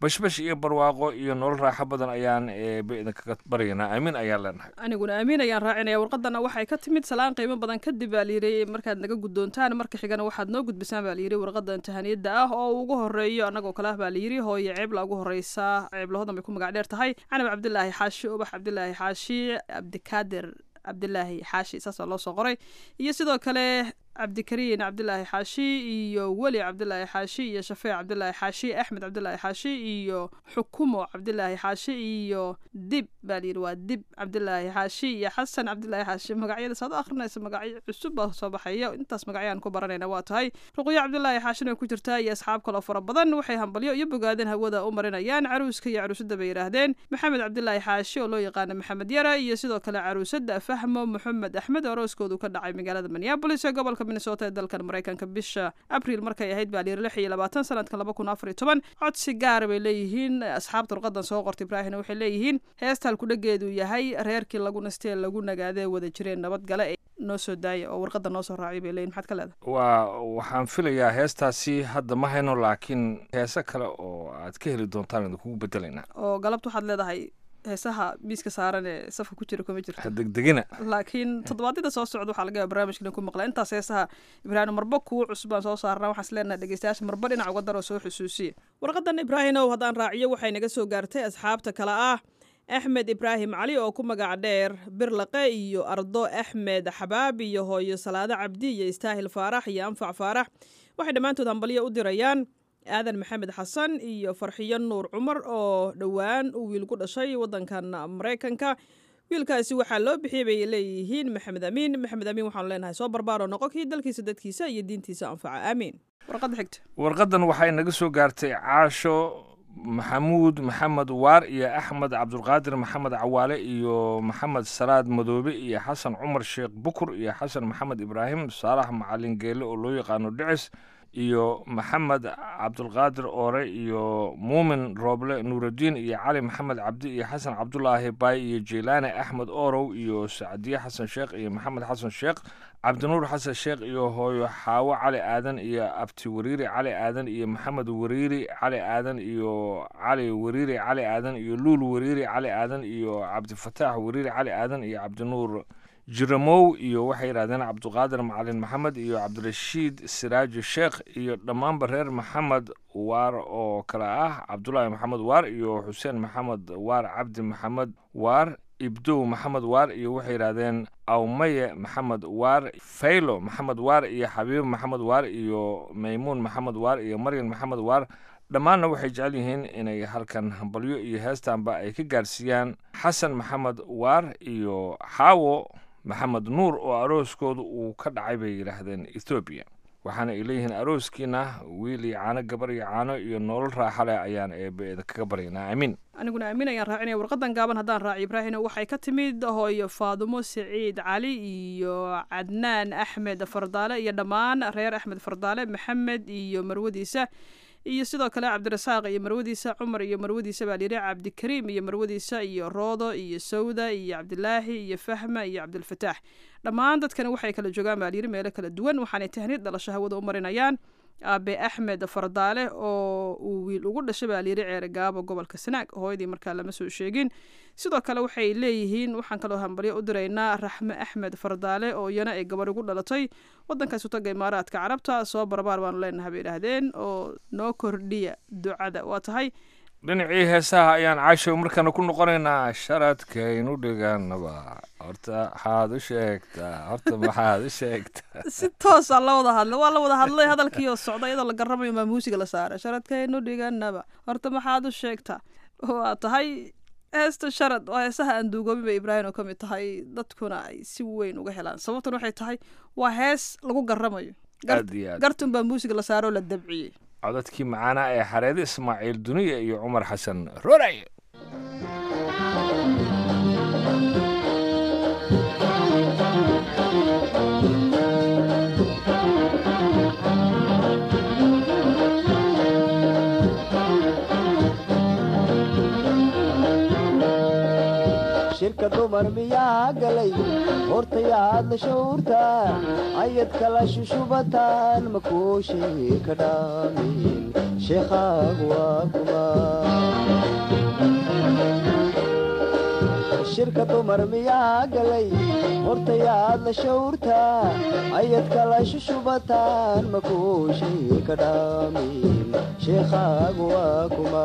bashbash iyo barwaaqo iyo nolol raaxo badan ayaan eebe idinkaga baryaynaa aamin ayaan leenahay aniguna aamin ayaan raacinaya warqadana waxay ka timid salaan qiimo badan kadib baa layidhi markaad naga guddoontaan marka xigana waxaad noo gudbisaan baa layidhi warqada imtixaaniyadda ah oo ugu horeeyo annagoo kale ah baa layidhi hooye ceebla ugu horeysa ceeblahodan bay ku magac dheer tahay canab cabdilaahi xaashi ubax cabdilaahi xaashi cabdikaadir cabdilaahi xaashi saasaa loo soo qoray iyo sidoo kale cabdikariin cabdilaahi xaashi iyo weli cabdilaahi xaashi iyo shafeec cabdilaahi xaashi axmed cabdilaahi xaashi iyo xukumo cabdilaahi xaashi iyo dib baa layidhi waa dib cabdilaahi xaashi iyo xasan cabdilaahi xaashi magacyada saad u akhrinaysa magacyo cusub baa soo baxaya intaas magacyaan ku baranayna waa tahay ruqyo cabdilaahi xaashina way ku jirtaa iyo asxaab kaloo fara badan waxay hambalyo iyo bogaadeen hawada u marinayaan caruuska iyo caruusada bay yidhaahdeen maxamed cabdilaahi xaashi oo loo yaqaana maxamed yara iyo sidoo kale caruusada fahmo maxamed axmed oo arooskoodu ka dhacay magaalada minneabolis ee gobolka minnesota ee dalkan maraykanka bisha abriil markay ahayd baa layiri lix iyo labaatan sanadkan laba kun afar iyo toban codsi gaara bay leeyihiin asxaabta warqadan soo qortay ibraahimna waxay leeyihiin heesta halkudhageedu yahay reerkii lagu nastee lagu nagaadee wada jireen nabadgale ee noo soo daaya oo warqada noo soo raacay bay leeyihin maxaad ka leedahay waa waxaan filayaa heestaasi hadda ma hayno laakiin heese kale oo aad ka heli doontaan idinkugu bedelaynaa oo galabta waxaad leedahay heesaha miiska saaran ee safka ku jira kuma jirto degdegina laakiin toddobaadyada soo socda waxaa laga yaaba barnaamijkan ku maqla intaas heesaha ibraahim marba kuwa cusubaan soo saarnaa waxaan is leenahay dhegeystayaasha marba dhinac uga daroo soo xusuusiya warqadan ibraahimow haddaan raaciyo waxay naga soo gaartay asxaabta kale ah axmed ibraahim cali oo ku magac dheer birlaqe iyo ardo axmed xabaab iyo hooyo salaado cabdi iyo istaahil faarax iyo anfac faarax waxay dhammaantood hambalyo u dirayaan aadan maxamed xasan iyo farxiyo nuur cumar oo dhowaan uu wiil ku dhashay waddankan maraykanka wiilkaasi waxaa loo bixiyay bay leeyihiin maxamed amiin maxamed amiin waxaanu leenahay soo barbaaroo noqo kii dalkiisa dadkiisa iyo diintiisa anfaca aamiin warqadda xigta warqadan waxay naga soo gaartay caasho maxamuud maxamed waar iyo axmed cabdulqaadir maxamed cawaale iyo maxamed salaad madoobe iyo xasan cumar sheekh bukur iyo xasan maxamed ibraahim saalax macalin geele oo loo yaqaano dhicis iyo maxamed cabdulqaadir oore iyo muumin rooble nuurudiin iyo cali maxamed cabdi iyo xasan cabdulaahi baay iyo jeylaane axmed orow iyo sacdiye xasan sheekh iyo maxamed xasan sheekh cabdinuur xasan sheekh iyo hooyo xaawo cali aadan iyo abti wariiri cali aadan iyo maxamed wariiri cali aadan iyo cali wariiri cali aadan iyo luul wariiri cali aadan iyo cabdifataax wariiri cali aadan iyo cabdinuur jiramow iyo waxay yidhahdeen cabduqaadir macalin maxamed iyo cabdirashiid siraaji sheekh iyo dhammaanba reer maxamed waar oo kale ah cabdulaahi maxamed waar iyo xuseen maxamed waar cabdi maxamed waar ibdow maxamed waar iyo waxay yidhahdeen awmaye maxamed waar faylo maxamed waar iyo xabiib maxamed waar iyo maymuun maxamed waar iyo maryan maxamed waar dhammaanna waxay jecel yihiin inay halkan hambalyo iyo heestanba ay ka gaarsiiyaan xasan maxamed waar iyo xaawo maxamed nuur oo arooskooda uu ka dhacay bay yidhaahdeen ethoobiya waxaana ay leeyihiin arooskiina wiil iyo caano gabar iyo caano iyo nolol raaxa leh ayaan eebe kaga baryaynaa amiin aniguna aamin ayaan raacinaya warqadan gaaban haddaan raaci ibraahimna waxay ka timid hooyo faadumo siciid cali iyo cadnaan axmed fardaale iyo dhammaan reer axmed fardaale maxamed iyo marwadiisa iyo sidoo kale cabdirasaaq iyo marwadiisa cumar iyo marwadiisa baa layidhi cabdikariim iyo marwadiisa iyo roodo iyo sawda iyo cabdilaahi iyo fahma iyo cabdilfataax dhammaan dadkani waxay kala joogaan baa layidhi meelo kala duwan waxaanay tahniid dhalasho hawada u marinayaan aabe axmed fardaale oo uu wiil ugu dhashay baa layidhi ceere gaabo gobolka sanaag hooyadii markaa lama soo sheegin sidoo kale waxay leeyihiin waxaan kaloo hambalyo u diraynaa raxme axmed fardaale oo iyana ay gabarh ugu dhalatay waddankaas utaga imaaraadka carabta soo barbaar baanu leenahay bay idhaahdeen oo noo kordhiya ducada waa tahay dhinacii heesaha ayaan caashow markaana ku noqonaynaa sharadkaynu dhiganaba horta maxaad u sheegtaa horta maxaad u sheegtaa si toosa la wada hadlay waa la wada hadlay hadalkiioo socda iyadoo la garamayo maa muusiga la saaray sharadkaynu dhiganaba horta maxaad u sheegtaa waa tahay heesta sharad waa heesaha aan duugoobin bay ibraahim oo ka mid tahay dadkuna ay si weyn uga helaan sababtan waxay tahay waa hees lagu garamayo aad iyo aad gartun baa muusiga la saaroo la dabciyey codadkii macaana ee xareede ismaaciil duniya iyo cumar xasan roray shirka dumar miyaa galay hortayaad la shawrtaa ayad kala shushubataan makuushii ka dhaamin sheekhaagu waa kuma shirka dumar miyaa galay hortayaad la shawrtaa ayad kala shushubataan makuushii ka dhaamin sheekhaagu waa kuma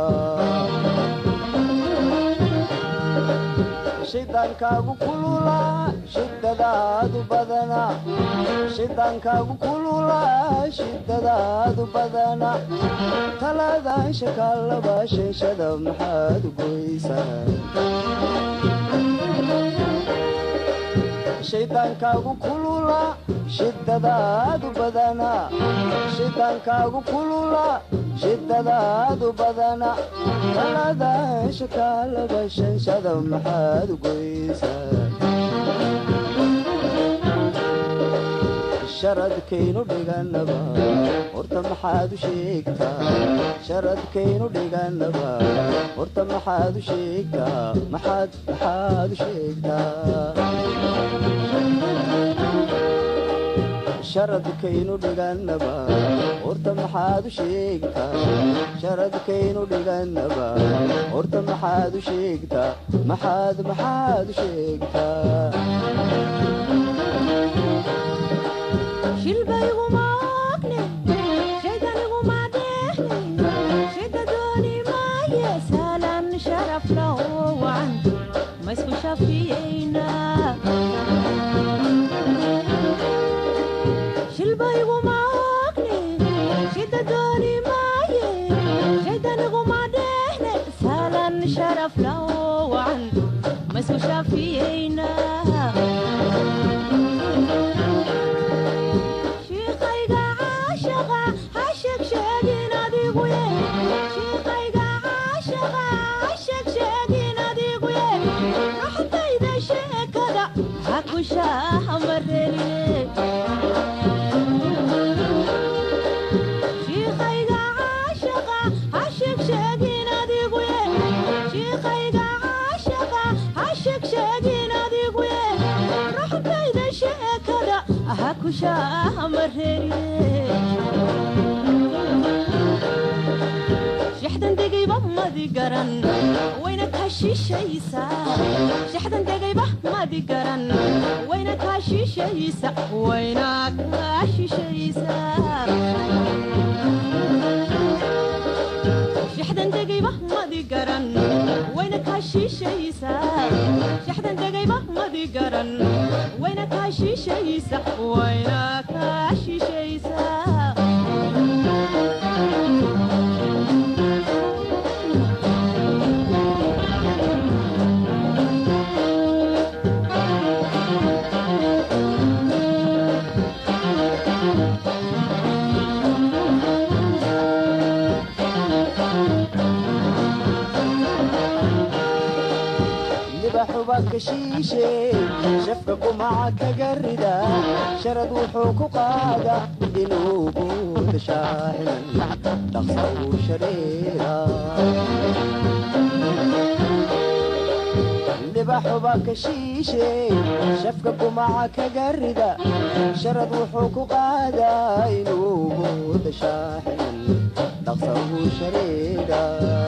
shidaankaagu kulula shidadaadu badana shidaankaagu kulula shidadaadu badana talaadaan shakaalaba shanshada maxaad goysaa shaydaankaagu kulula shidadaadu badana shidaankaagu kulula shidadaadu badana talaadaan shakaalaba shanshada maxaad goysaa sharadkaynu dhiganaba horta maxaad u sheegtaa sharadkaynu dhiganaba horta maxaad u sheegtaa maxaad maxaad u sheegtaa sharadkaynu dhiganaba horta maxaad u sheegtaa sharadkaynu dhiganaba horta maxaad u sheegtaa maxaad maxaad u sheegtaa shafka kumaca kaga rida sharad wuxuu ku qaada inuu buuda shaaximan dhaqsa uu shareera libaxuba ka shiishe shafka kumaca kaga rida sharad wuxuu ku qaadaa inuu buuda shaaximan dhaqsa uu shareera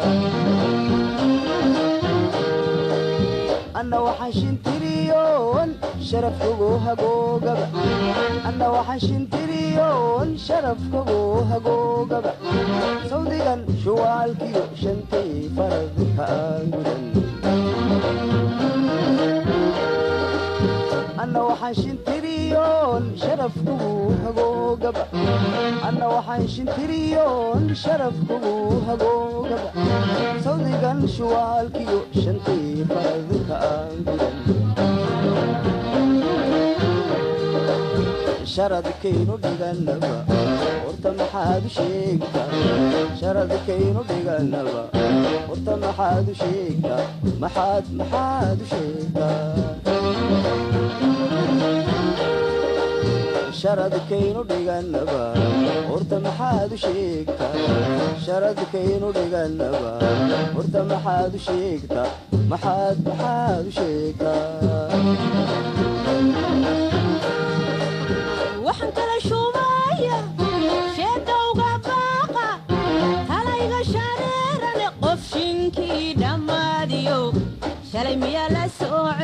anna waxaan shintiriyoon sharafkagu hagoogaba anna waxaan shintiriyoon sharafkagu hagoogaba sawdigan shuwaalkiyo shantay faradka aan gudan anna waxaan shintiriyoon sharafkagu hagoogaba anna waxaan shintiriyoon sharafkagu hagoogaba sawdigan shuwaalkiyo shantay faradka aan gudan sharadkaynu dhiganaba horta maxaad u sheegtaa sharadkaynu dhiganaba horta maxaad u sheegtaa maxaad maxaad u sheegtaa sharadkaynu dhiganaba horta maxaad u sheegtaa sharadkaynu dhiganaba horta maxaad u sheegtaa maxaad maxaad u sheegtaa waxaan kala shubaya sheedowga baaqa talayga shareerane qof shinkii dhammaadiyo shalay miyaa la soo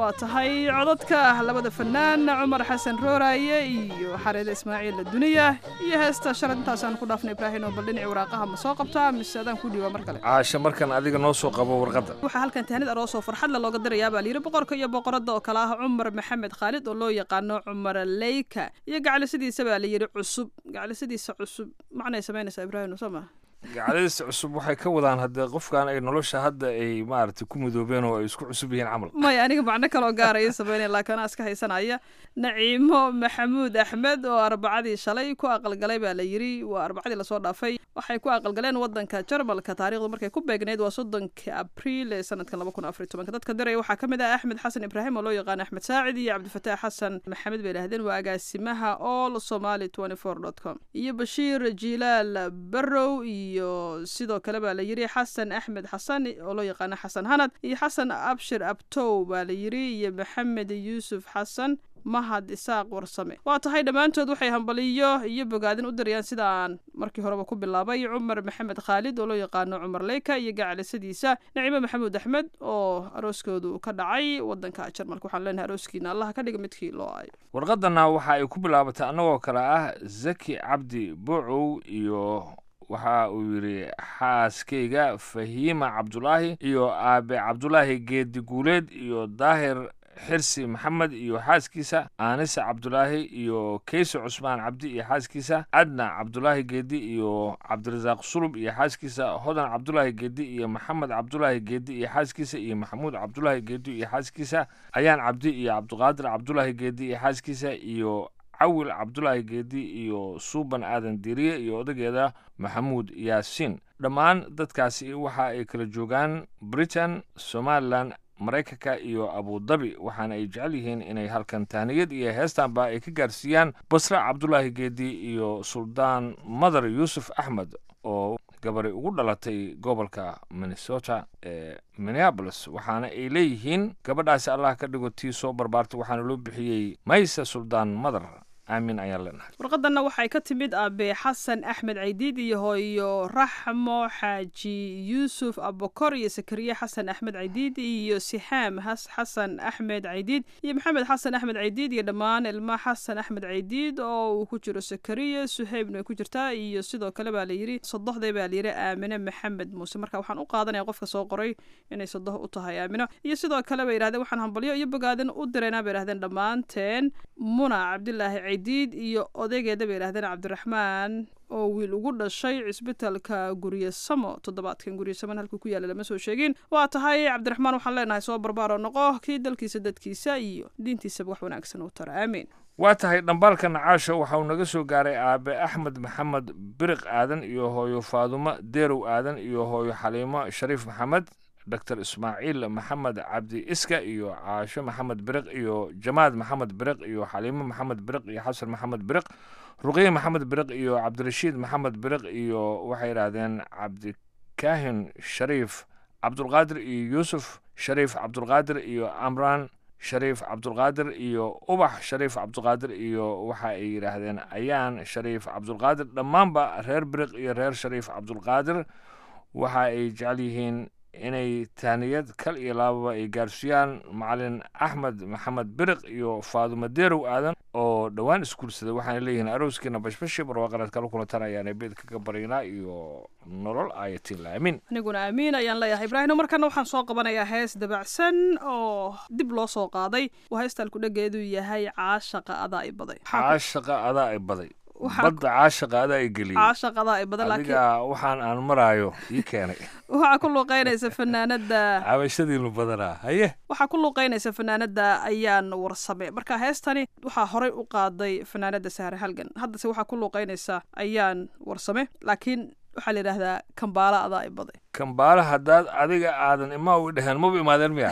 waa tahay codadka labada fanaan cumar xasan rooraaye iyo xareede ismaaciil duniya iyo heesta shalad intaasaan ku dhaafnay ibraahim oo bal dhinaci waraaqaha ma soo qabtaa mise adaan ku dhiiba mar kale caasha markan adiga noo soo qabo warqadda waxaa halkan tahnid aroosoo farxadle looga dirayaa baa layidhi boqorka iyo boqoradda oo kale ah cumar maxamed khaalid oo loo yaqaano cumar leyka iyo gaclisadiisa baa layidhi cusub gaclisadiisa cusub macnay samaynaysaa ibraahim soo maa gacdadiisa cusub waxay ka wadaan haddee qofkan ay nolosha hadda ay maaragtay ku midoobeen oo ay isku cusub yihiin camal maya aniga macno kaloo gaaraya sameynaya laakiin anaa iska haysanaya naciimo maxamuud axmed oo arbacadii shalay ku aqalgalay baa la yidhi waa arbacadii lasoo dhaafay waxay ku aqalgaleen wadanka jarmalka taarikhdu markay ku beegneyd waa soddonka abriil ee sanadkan laba kun afar iyo tobanka dadka diraya waxaa ka mid ah axmed xasan ibraahim oo loo yaqaan axmed saacid iyo cabdifataax xasan maxamed bay idhahdeen waa agaasimaha all somali twenty four dot com iyo bashiir jilaal barrow iyo sidoo kale baa la yidhi xasan axmed xasan oo loo yaqaano xasan hanad iyo xasan abshir abtow baa la yidhi iyo maxamed yuusuf xasan mahad isaaq warsame waa tahay dhammaantood waxay hambaliyo iyo bogaadin u dirayaan sidaan markii horeba ku bilaabay cumar maxamed khaalid oo loo yaqaano cumar leyka iyo gacalisadiisa nacimo maxamuud axmed oo arooskoodu ka dhacay wadanka jarmalka waxaan leenahay arooskiina allah ka dhiga midkii loo aayo warqadana waxa ay ku bilaabatay annagoo kale ah zaki cabdi buucow iyo waxa uu yidhi xaaskayga fahiima cabdulaahi iyo aabe cabdulaahi geedi guuleed iyo daahir xirsi maxamed iyo xaaskiisa aanise cabdulaahi iyo keyse cusmaan cabdi iyo xaaskiisa adna cabdulaahi geedi iyo cabdirasaaq sulub iyo xaaskiisa hodan cabdulaahi geedi iyo maxamed cabdulaahi geedi iyo xaaskiisa iyo maxamuud cabdulaahi geedi iyo xaaskiisa ayaan cabdi iyo cabdiqaadir cabdulaahi geedi iyo xaaskiisa iyo cawil cabdulaahi geedi iyo suuban aadan diriye iyo odageeda maxamuud yaasiin dhammaan dadkaasi waxa ay kala joogaan britain somalilan maraykanka iyo abudabi waxaana ay jecel yihiin inay halkan tahniyad iyo heestanba ay ka gaarsiiyaan basre cabdulaahi geedi iyo suldaan madar yuusuf axmed oo gabari ugu dhalatay gobolka minnesota ee minneabolis waxaana ay leeyihiin gabadhaasi allah ka dhigo tii soo barbaartay waxaana loo bixiyey maysa suldaan madar aamin ayaan leenahay warqadanna waxay ka timid aabe xasan axmed caydiid iyo hooyo raxmo xaaji yuusuf abokor iyo sakariye xasan axmed caydiid iyo sixaam has xasan axmed caydiid iyo maxamed xasan axmed caydiid iyo dhammaan ilma xasan axmed caydiid oo uu ku jiro sakariye suheybna ay ku jirtaa iyo sidoo kale baa layidhi sodohday baa layidhi aamine maxamed muuse marka waxaan u qaadanaya qofka soo qoray inay sodoh u tahay aamino iyo sidoo kale bay yidhahdeen waxaan hambalyo iyo bogaadin u diraynaa bay yidhahdeen dhammaanteen muna cabdilaahi caydiid iyo odaygeeda bay yidhahdeen cabdiraxmaan oo wiil ugu dhashay cisbitalka guryasamo toddobaadkan guryasamon halkuu ku yaalla lama soo sheegin waa tahay cabdiraxmaan waxaan leenahay soo barbaaro noqo kii dalkiisa dadkiisa iyo diintiisaba wax wanaagsan u tara aamiin waa tahay dhambaalka nacaasha waxa uu naga soo gaaray aabe axmed maxamed biriq aadan iyo hooyo faadumo deerow aadan iyo hooyo xaliimo shariif maxamed dr ismaaciil maxamed cabdi iska iyo caasho maxamed biriq iyo jamaad maxamed biriq iyo xaliimo maxamed biriq iyo xasan maxamed biriq ruqiye maxamed biriq iyo cabdirashiid maxamed biriq iyo waxay yidhaahdeen cabdikaahin shariif cabdulqaadir iyo yuusuf shariif cabdulqaadir iyo amraan shariif cabdulqaadir iyo ubax shariif cabdulqaadir iyo waxa ay yidhaahdeen ayaan shariif cabdulqaadir dhammaanba reer biriq iyo reer shariif cabdulqaadir waxa ay jecel yihiin inay tahniyad kal iyo laababa ay gaarsiiyaan macalin axmed maxamed biriq iyo faadumo deerow aadan oo dhowaan isguursaday waxaana leeyihiin arooskiina bashbashi barwaaqareed kala kulantan ayaana beed kaga baryaynaa iyo nolol ayatiin laamin aniguna aamiin ayaan leeyahay ibraahim markana waxaan soo qabanayaa hees dabacsan oo dib loo soo qaaday waa heestaan ku dhageedu yahay caashaqa adaa i baday caashaqa adaa i baday badda caashaqa adaa i geliyey caashaqa adaa i badan adiga waxaan aan maraayo ii keenay waxaa ku luuqeynaysa fanaanada cabashadiinu badanaa haye waxaa ku luuqeynaysa fanaanada ayaan warsame marka heestani waxaa horey u qaaday fanaanada sahre halgan haddase waxaa ku luuqeynaysa ayaan warsame laakiin waxaa la yidhaahdaa kambaala adaa i baday kambaala haddaad adiga aadan imaa u dheheen maba imaadeen miya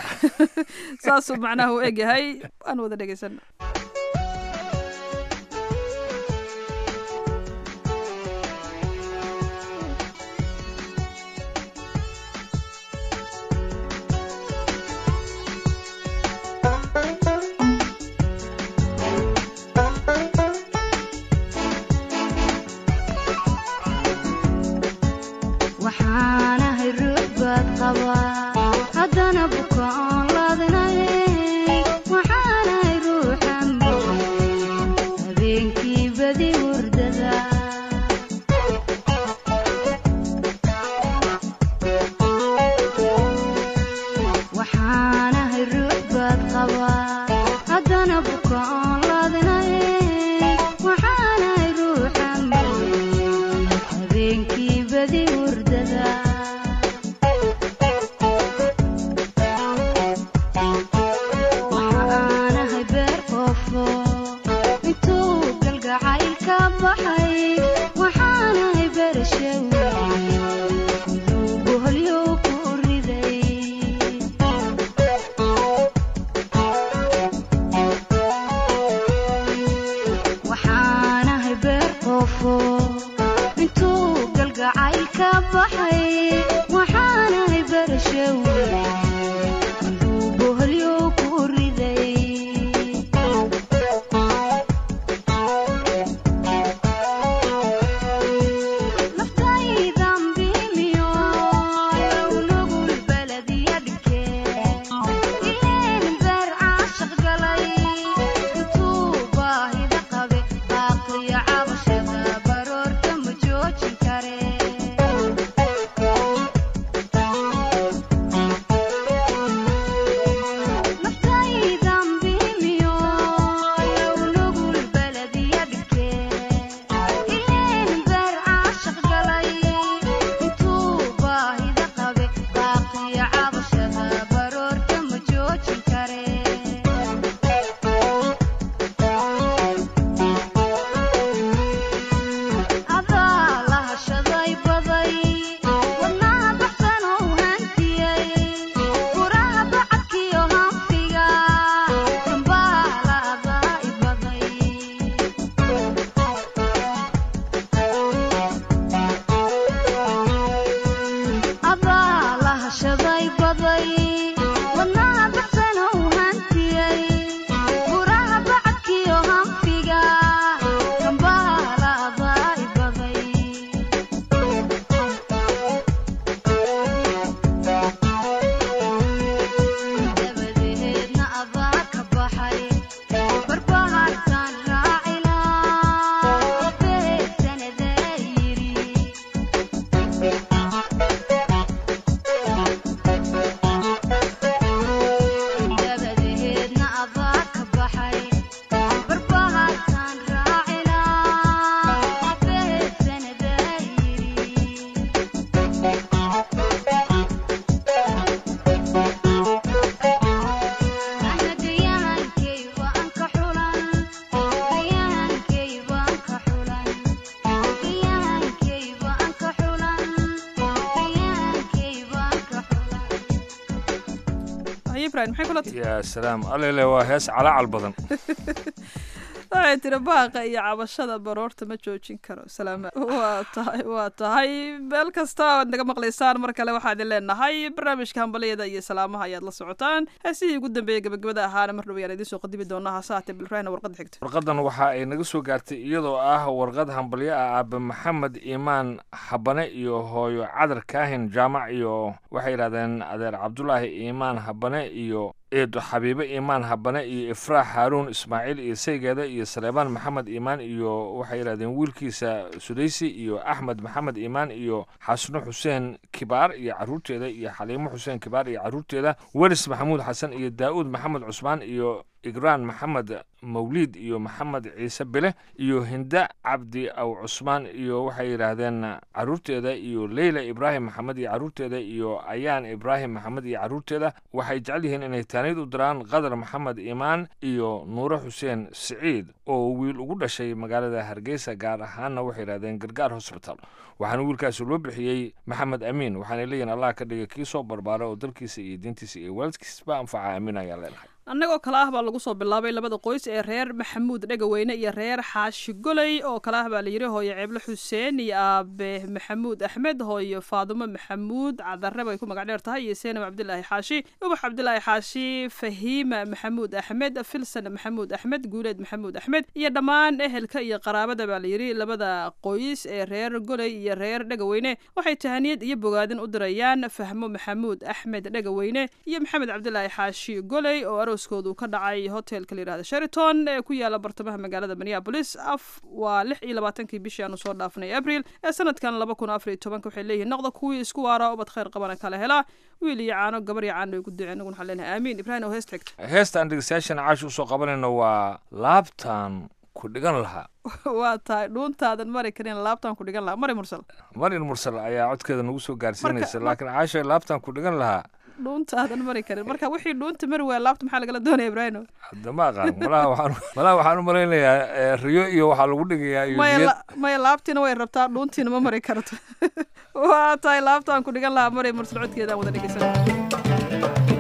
saasuu macnaha u egyahay aan wada dhegeysan waxaanahay ruux baad qabaa haddana bukaan laadinay haye ibrahim maxay kula tahay yaa salaam alele waa hees calaacal badan waxay tiri baaqa iyo cabashada baroorta ma joojin karo salaama waa tahay waa tahay meel kasta aad naga maqlaysaan mar kale waxaa idin leenahay barnaamijka hambaliyada iyo salaamaha ayaad la socotaan heesihii ugu dambeeyey gabagabada ahaana mar dhow ayaan idiin soo qadimi doonaa hase haatee bilraahna warqadda xigta warqadan waxa ay naga soo gaartay iyadoo ah warqad hambalyo ah aabe maxamed iimaan habane iyo hooyo cadar kaahin jaamac iyo waxay yidhahdeen adeer cabdulaahi iimaan habane iyo eedo xabiibe iimaan habane iyo ifraax haaruun ismaaciil iyo saygeeda iyo saleebaan maxamed iimaan iyo waxay yidhahdeen wiilkiisa sudaysi iyo axmed maxamed iimaan iyo xasno xuseen kibaar iyo caruurteeda iyo xaliimo xuseen kibaar iyo caruurteeda weris maxamuud xasan iyo daa'uud maxamed cusmaan iyo igraan maxamed mawliid iyo maxamed ciise bile iyo hinda cabdi aw cusmaan iyo waxay yidhaahdeen caruurteeda iyo leyla ibraahim maxamed iyo caruurteeda iyo ayaan ibraahim maxamed iyo caruurteeda waxay jecel yihiin inay taaniid u diraan qadar maxamed iimaan iyo nuure xuseen siciid oo wiil ugu dhashay magaalada hargeysa gaar ahaanna waxay yidhahdeen gargaar hosbital waxaana wiilkaasi loo bixiyey maxamed amiin waxaana leeyihin allah ka dhiga kii soo barbaara oo dalkiisa iyo diintiisa iyo waalidkiisba anfaca amiin ayaa leenahay annagoo kale ah baa lagu soo bilaabay labada qoys ee reer maxamuud dhegaweyne iyo reer xaashi goley oo kale ah baa la yidhi hooyo ceeble xuseen iyo aabe maxamuud axmed hooyo faadumo maxamuud cadare bay ku magac dheer tahay iyo seenab cabdilaahi xaashi ubax cabdilaahi xaashi fahiima maxamuud axmed filsan maxamuud axmed guuleed maxamuud axmed iyo dhammaan ehelka iyo qaraabada baa la yidhi labada qoys ee reer goley iyo reer dhegaweyne waxay tahaniyad iyo bogaadin u dirayaan fahmo maxamuud axmed dhegaweyne iyo maxamed cabdilaahi xaashi goley oo arooskoodu ka dhacay hotelka la yidhahda sheraton ee ku yaala bartamaha magaalada minneapolis af waa lix iyo labaatankii bishii aanu soo dhaafnay abril ee sanadkan laba kun afar iyo tobanka waxay leeyihin noqda kuwii isku waara ubad khayr qabana kala helaa wiil iyo caano gabar iyo caano ay ku duceen anaguna waxaan leenahay aamiin ibrahim oo heesta xigta heesta aan dhegeystayaashan caashi usoo qabanayno waa laabtaan ku dhigan lahaa waa tahay dhuuntaadan mari karin laabtaan ku dhigan lahaa mari mursal marin mursal ayaa codkeeda nagu soo gaarsiinaysa laakiin caasha laabtaan ku dhigan lahaa dhuuntaadan mari karin marka wixii dhuunta mari waaya laabta maxaa lagala doonaya ibrahim hadda ma aqaan malaha waxaan malaha waxaan u malaynayaa riyo iyo waxaa lagu dhigayaa iyo maya niyad la- maya laabtiina way rabtaa dhuuntiina ma mari karto waa tahay laabtaan ku dhigan lahaa mari mursal codkeedaan wada dhegeysan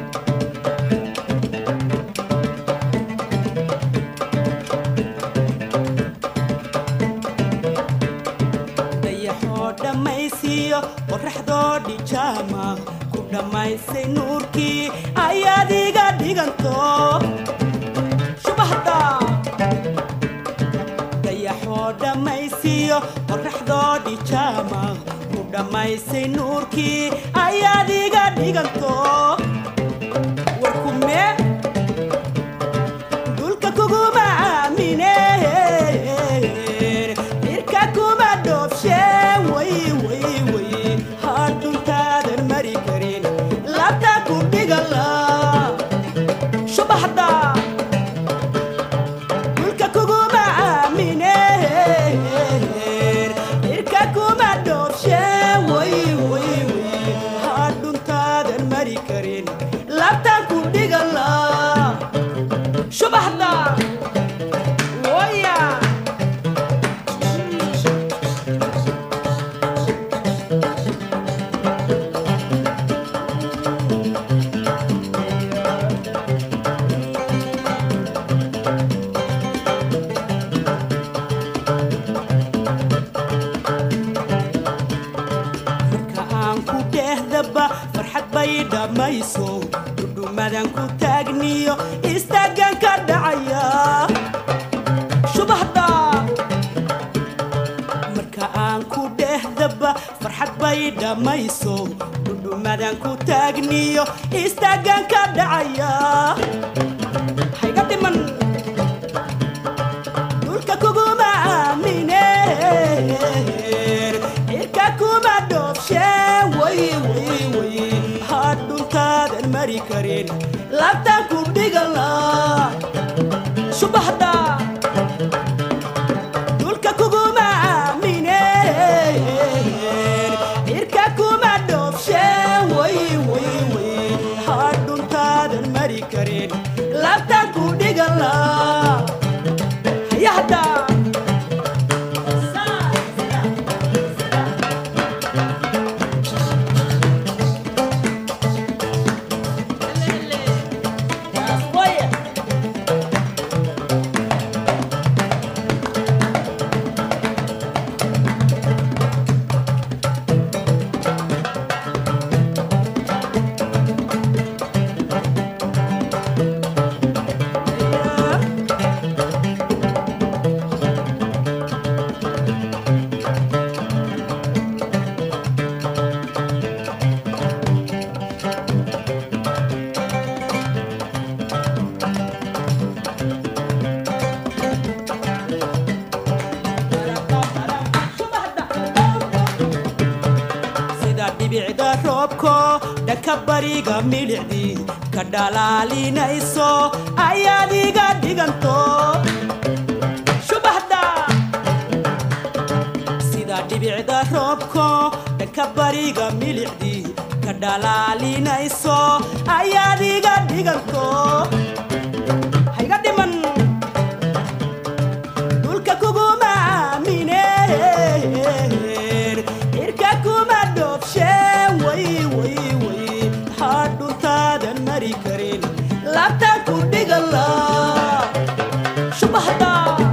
dayaxoo dhammaysiiyo qorraxdoo dhijaama ku dhammaysay nuurkii ayaad iga dhiganto shubahda dayaxoo dhammaysiiyo qorraxdoo dhijaama ku dhammaysay nuurkii ayaad iga dhiganto warkumee dulka kuguma aamine irka kuma dhoobshe way way way hadhuntaadan mari karin labta ku dhigala subaxda dulka kuguma aamine irka kuma dhoobshe way way way hadhuntaadan mari karin labta ku dhigala subaxda waya marka aan ku dhehdaba farxad bay dhammayso dhudhumadan ku taagniyo istaagan ka dhacaya subaxda marka aan ku dhehdaba farxad bay dhammayso dhudhumadan ku taagniyo istaagan ka dhacaya hayga dhiman dhulka kuguma aamine cirka kuma dhoobshe way way way hadhuntaadan mari karin labtaan ku dhigala subaxda dhulka kuguma aamine cirka kuma dhoobshe way way way hadhuntaadan mari karin labtaan ku dhigala hayahda dhanka bariga midhicdii ka dhalaalinayso ayaad iga dhiganto shubaxda sida dhibicda roobko dhanka bariga milicdii ka dhalaalinayso ayaad iga dhiganto hayga dhiman dhulka kuguma aamineen cirka kuma dhoobsheen way way way maxaa dhuntaadan mari karin laabtaan ku dhigala shubahda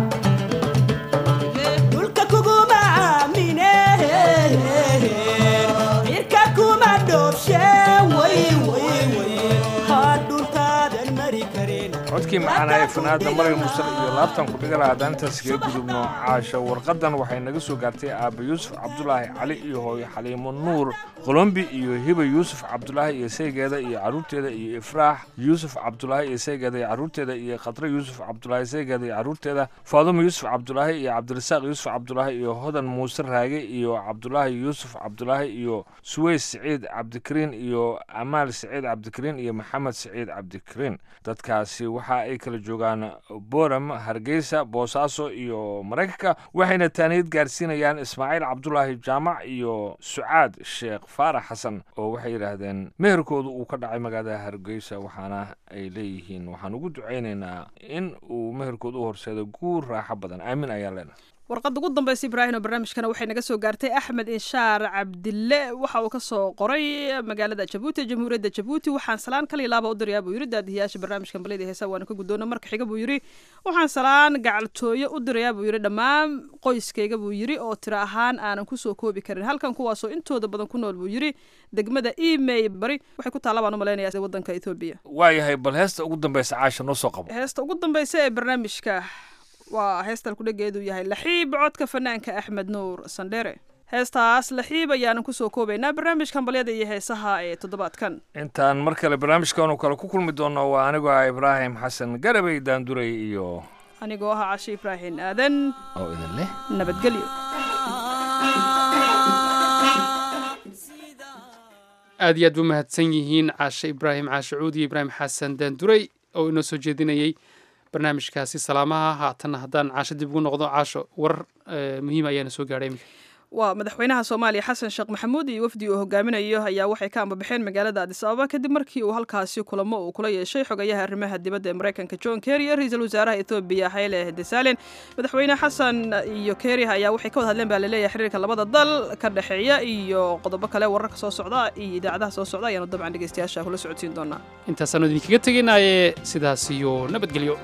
dhulka kuguma aamineen cirka kuma dhoobsheen way way way maxaa dhuntaadan mari karin codkii maxaana ee fanaada maryam musar iyo laabtan ku dhigala haddaan intaas kaga gudubno caasho warqadan waxay naga soo gaartay aaba yuusuf cabdulaahi cali iyo hooyo xaliimo nuur qolombi iyo hiba yuusuf cabdulaahi iyo saygeeda iyo caruurteeda iyo ifraax yuusuf cabdulaahi iyo saygeeda iyo caruurteeda iyo khadre yuusuf cabdulaahi saygeeda iyo caruurteeda faadumo yuusuf cabdulaahi iyo cabdirasaaq yuusuf cabdulaahi iyo hodan muuse raage iyo cabdulaahi yuusuf cabdulaahi iyo suweys siciid cabdikariin iyo amaal siciid cabdikariin iyo maxamed siciid cabdikariin dadkaasi waxa ay kala joogaan boram hargeysa boosaaso iyo maraykanka waxayna taaniyad gaarsiinayaan ismaaciil cabdulaahi jaamac iyo sucaad sheekh faarax xasan oo waxay yidhaahdeen meherkoodu uu ka dhacay magaalada hargeysa waxaana ay leeyihiin waxaan ugu ducaynaynaa in uu meherkoodu u horseedo guur raaxo badan aamin ayaan leenahay warqadda ugu dambaysa ibraahim oo barnaamijkana waxay naga soo gaartay axmed inshaar cabdille waxa uu ka soo qoray magaalada jabuuti jamhuuriyadda jabuuti waxaan salaan kal iyo laaba u dirayaa buu yidhi daadihiyaasha barnaamijkan balyada heesa waanu ka guddoona marka xiga buu yidhi waxaan salaan gacaltooyo u dirayaa buu yidhi dhammaan qoyskayga buu yidhi oo tiro ahaan aanan kusoo koobi karin halkan kuwaasoo intooda badan ku nool buu yidhi degmada emay bari waxay ku taalla baan u malaynayaa waddanka etoobiya waayahay bal heesta ugu dambaysa caasha noo soo qabo heesta ugu dambaysa ee barnaamijka waa heestan kudhageedu yahay laxiib codka fanaanka axmed nuur sandhere heestaas laxiib ayaanan kusoo koobaynaa barnaamijkan balyada iyo heesaha ee toddobaadkan intaan mar kale barnaamijkaanu kale ku kulmi doono waa anigoo ah ibraahim xasan garabey daanduray iyo anigoo ahaa cashe ibraahim aadan oo idin leh nabadgelyo aad iyo aad bu mahadsan yihiin caashe ibraahim caashe cuud iyo ibraahim xasan daanduray oo inoo soo jeedinayey barnaamijkaasi salaamaha haatanna haddaan caasho dib ugu noqdo caasho warar muhiim ayaana soo gaadhay iminka waa madaxweynaha soomaaliya xasan sheekh maxamuud iyo wafdi uu hogaaminayo ayaa waxay ka ambabaxeen magaalada adis ababa kadib markii uu halkaasi kulamo uu kula yeeshay xogayaha arrimaha dibadda ee maraykanka john kerry iyo ra-iisul wasaaraha ethoobiya hayle desalen madaxweyne xasan iyo kerry ayaa waxay ka wada hadleen baa laleeyahay xiriirka labada dal ka dhexeeya iyo qodobo kale wararka soo socda iyo idaacadaha soo socda ayaanu dabcan dhegeystayaasha kula socodsiin doonaa intaasaanu idinkaga tegaynaaye sidaas iyo nabadgelyo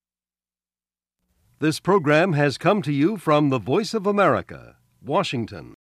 This program has come to you from the Voice of America, Washington.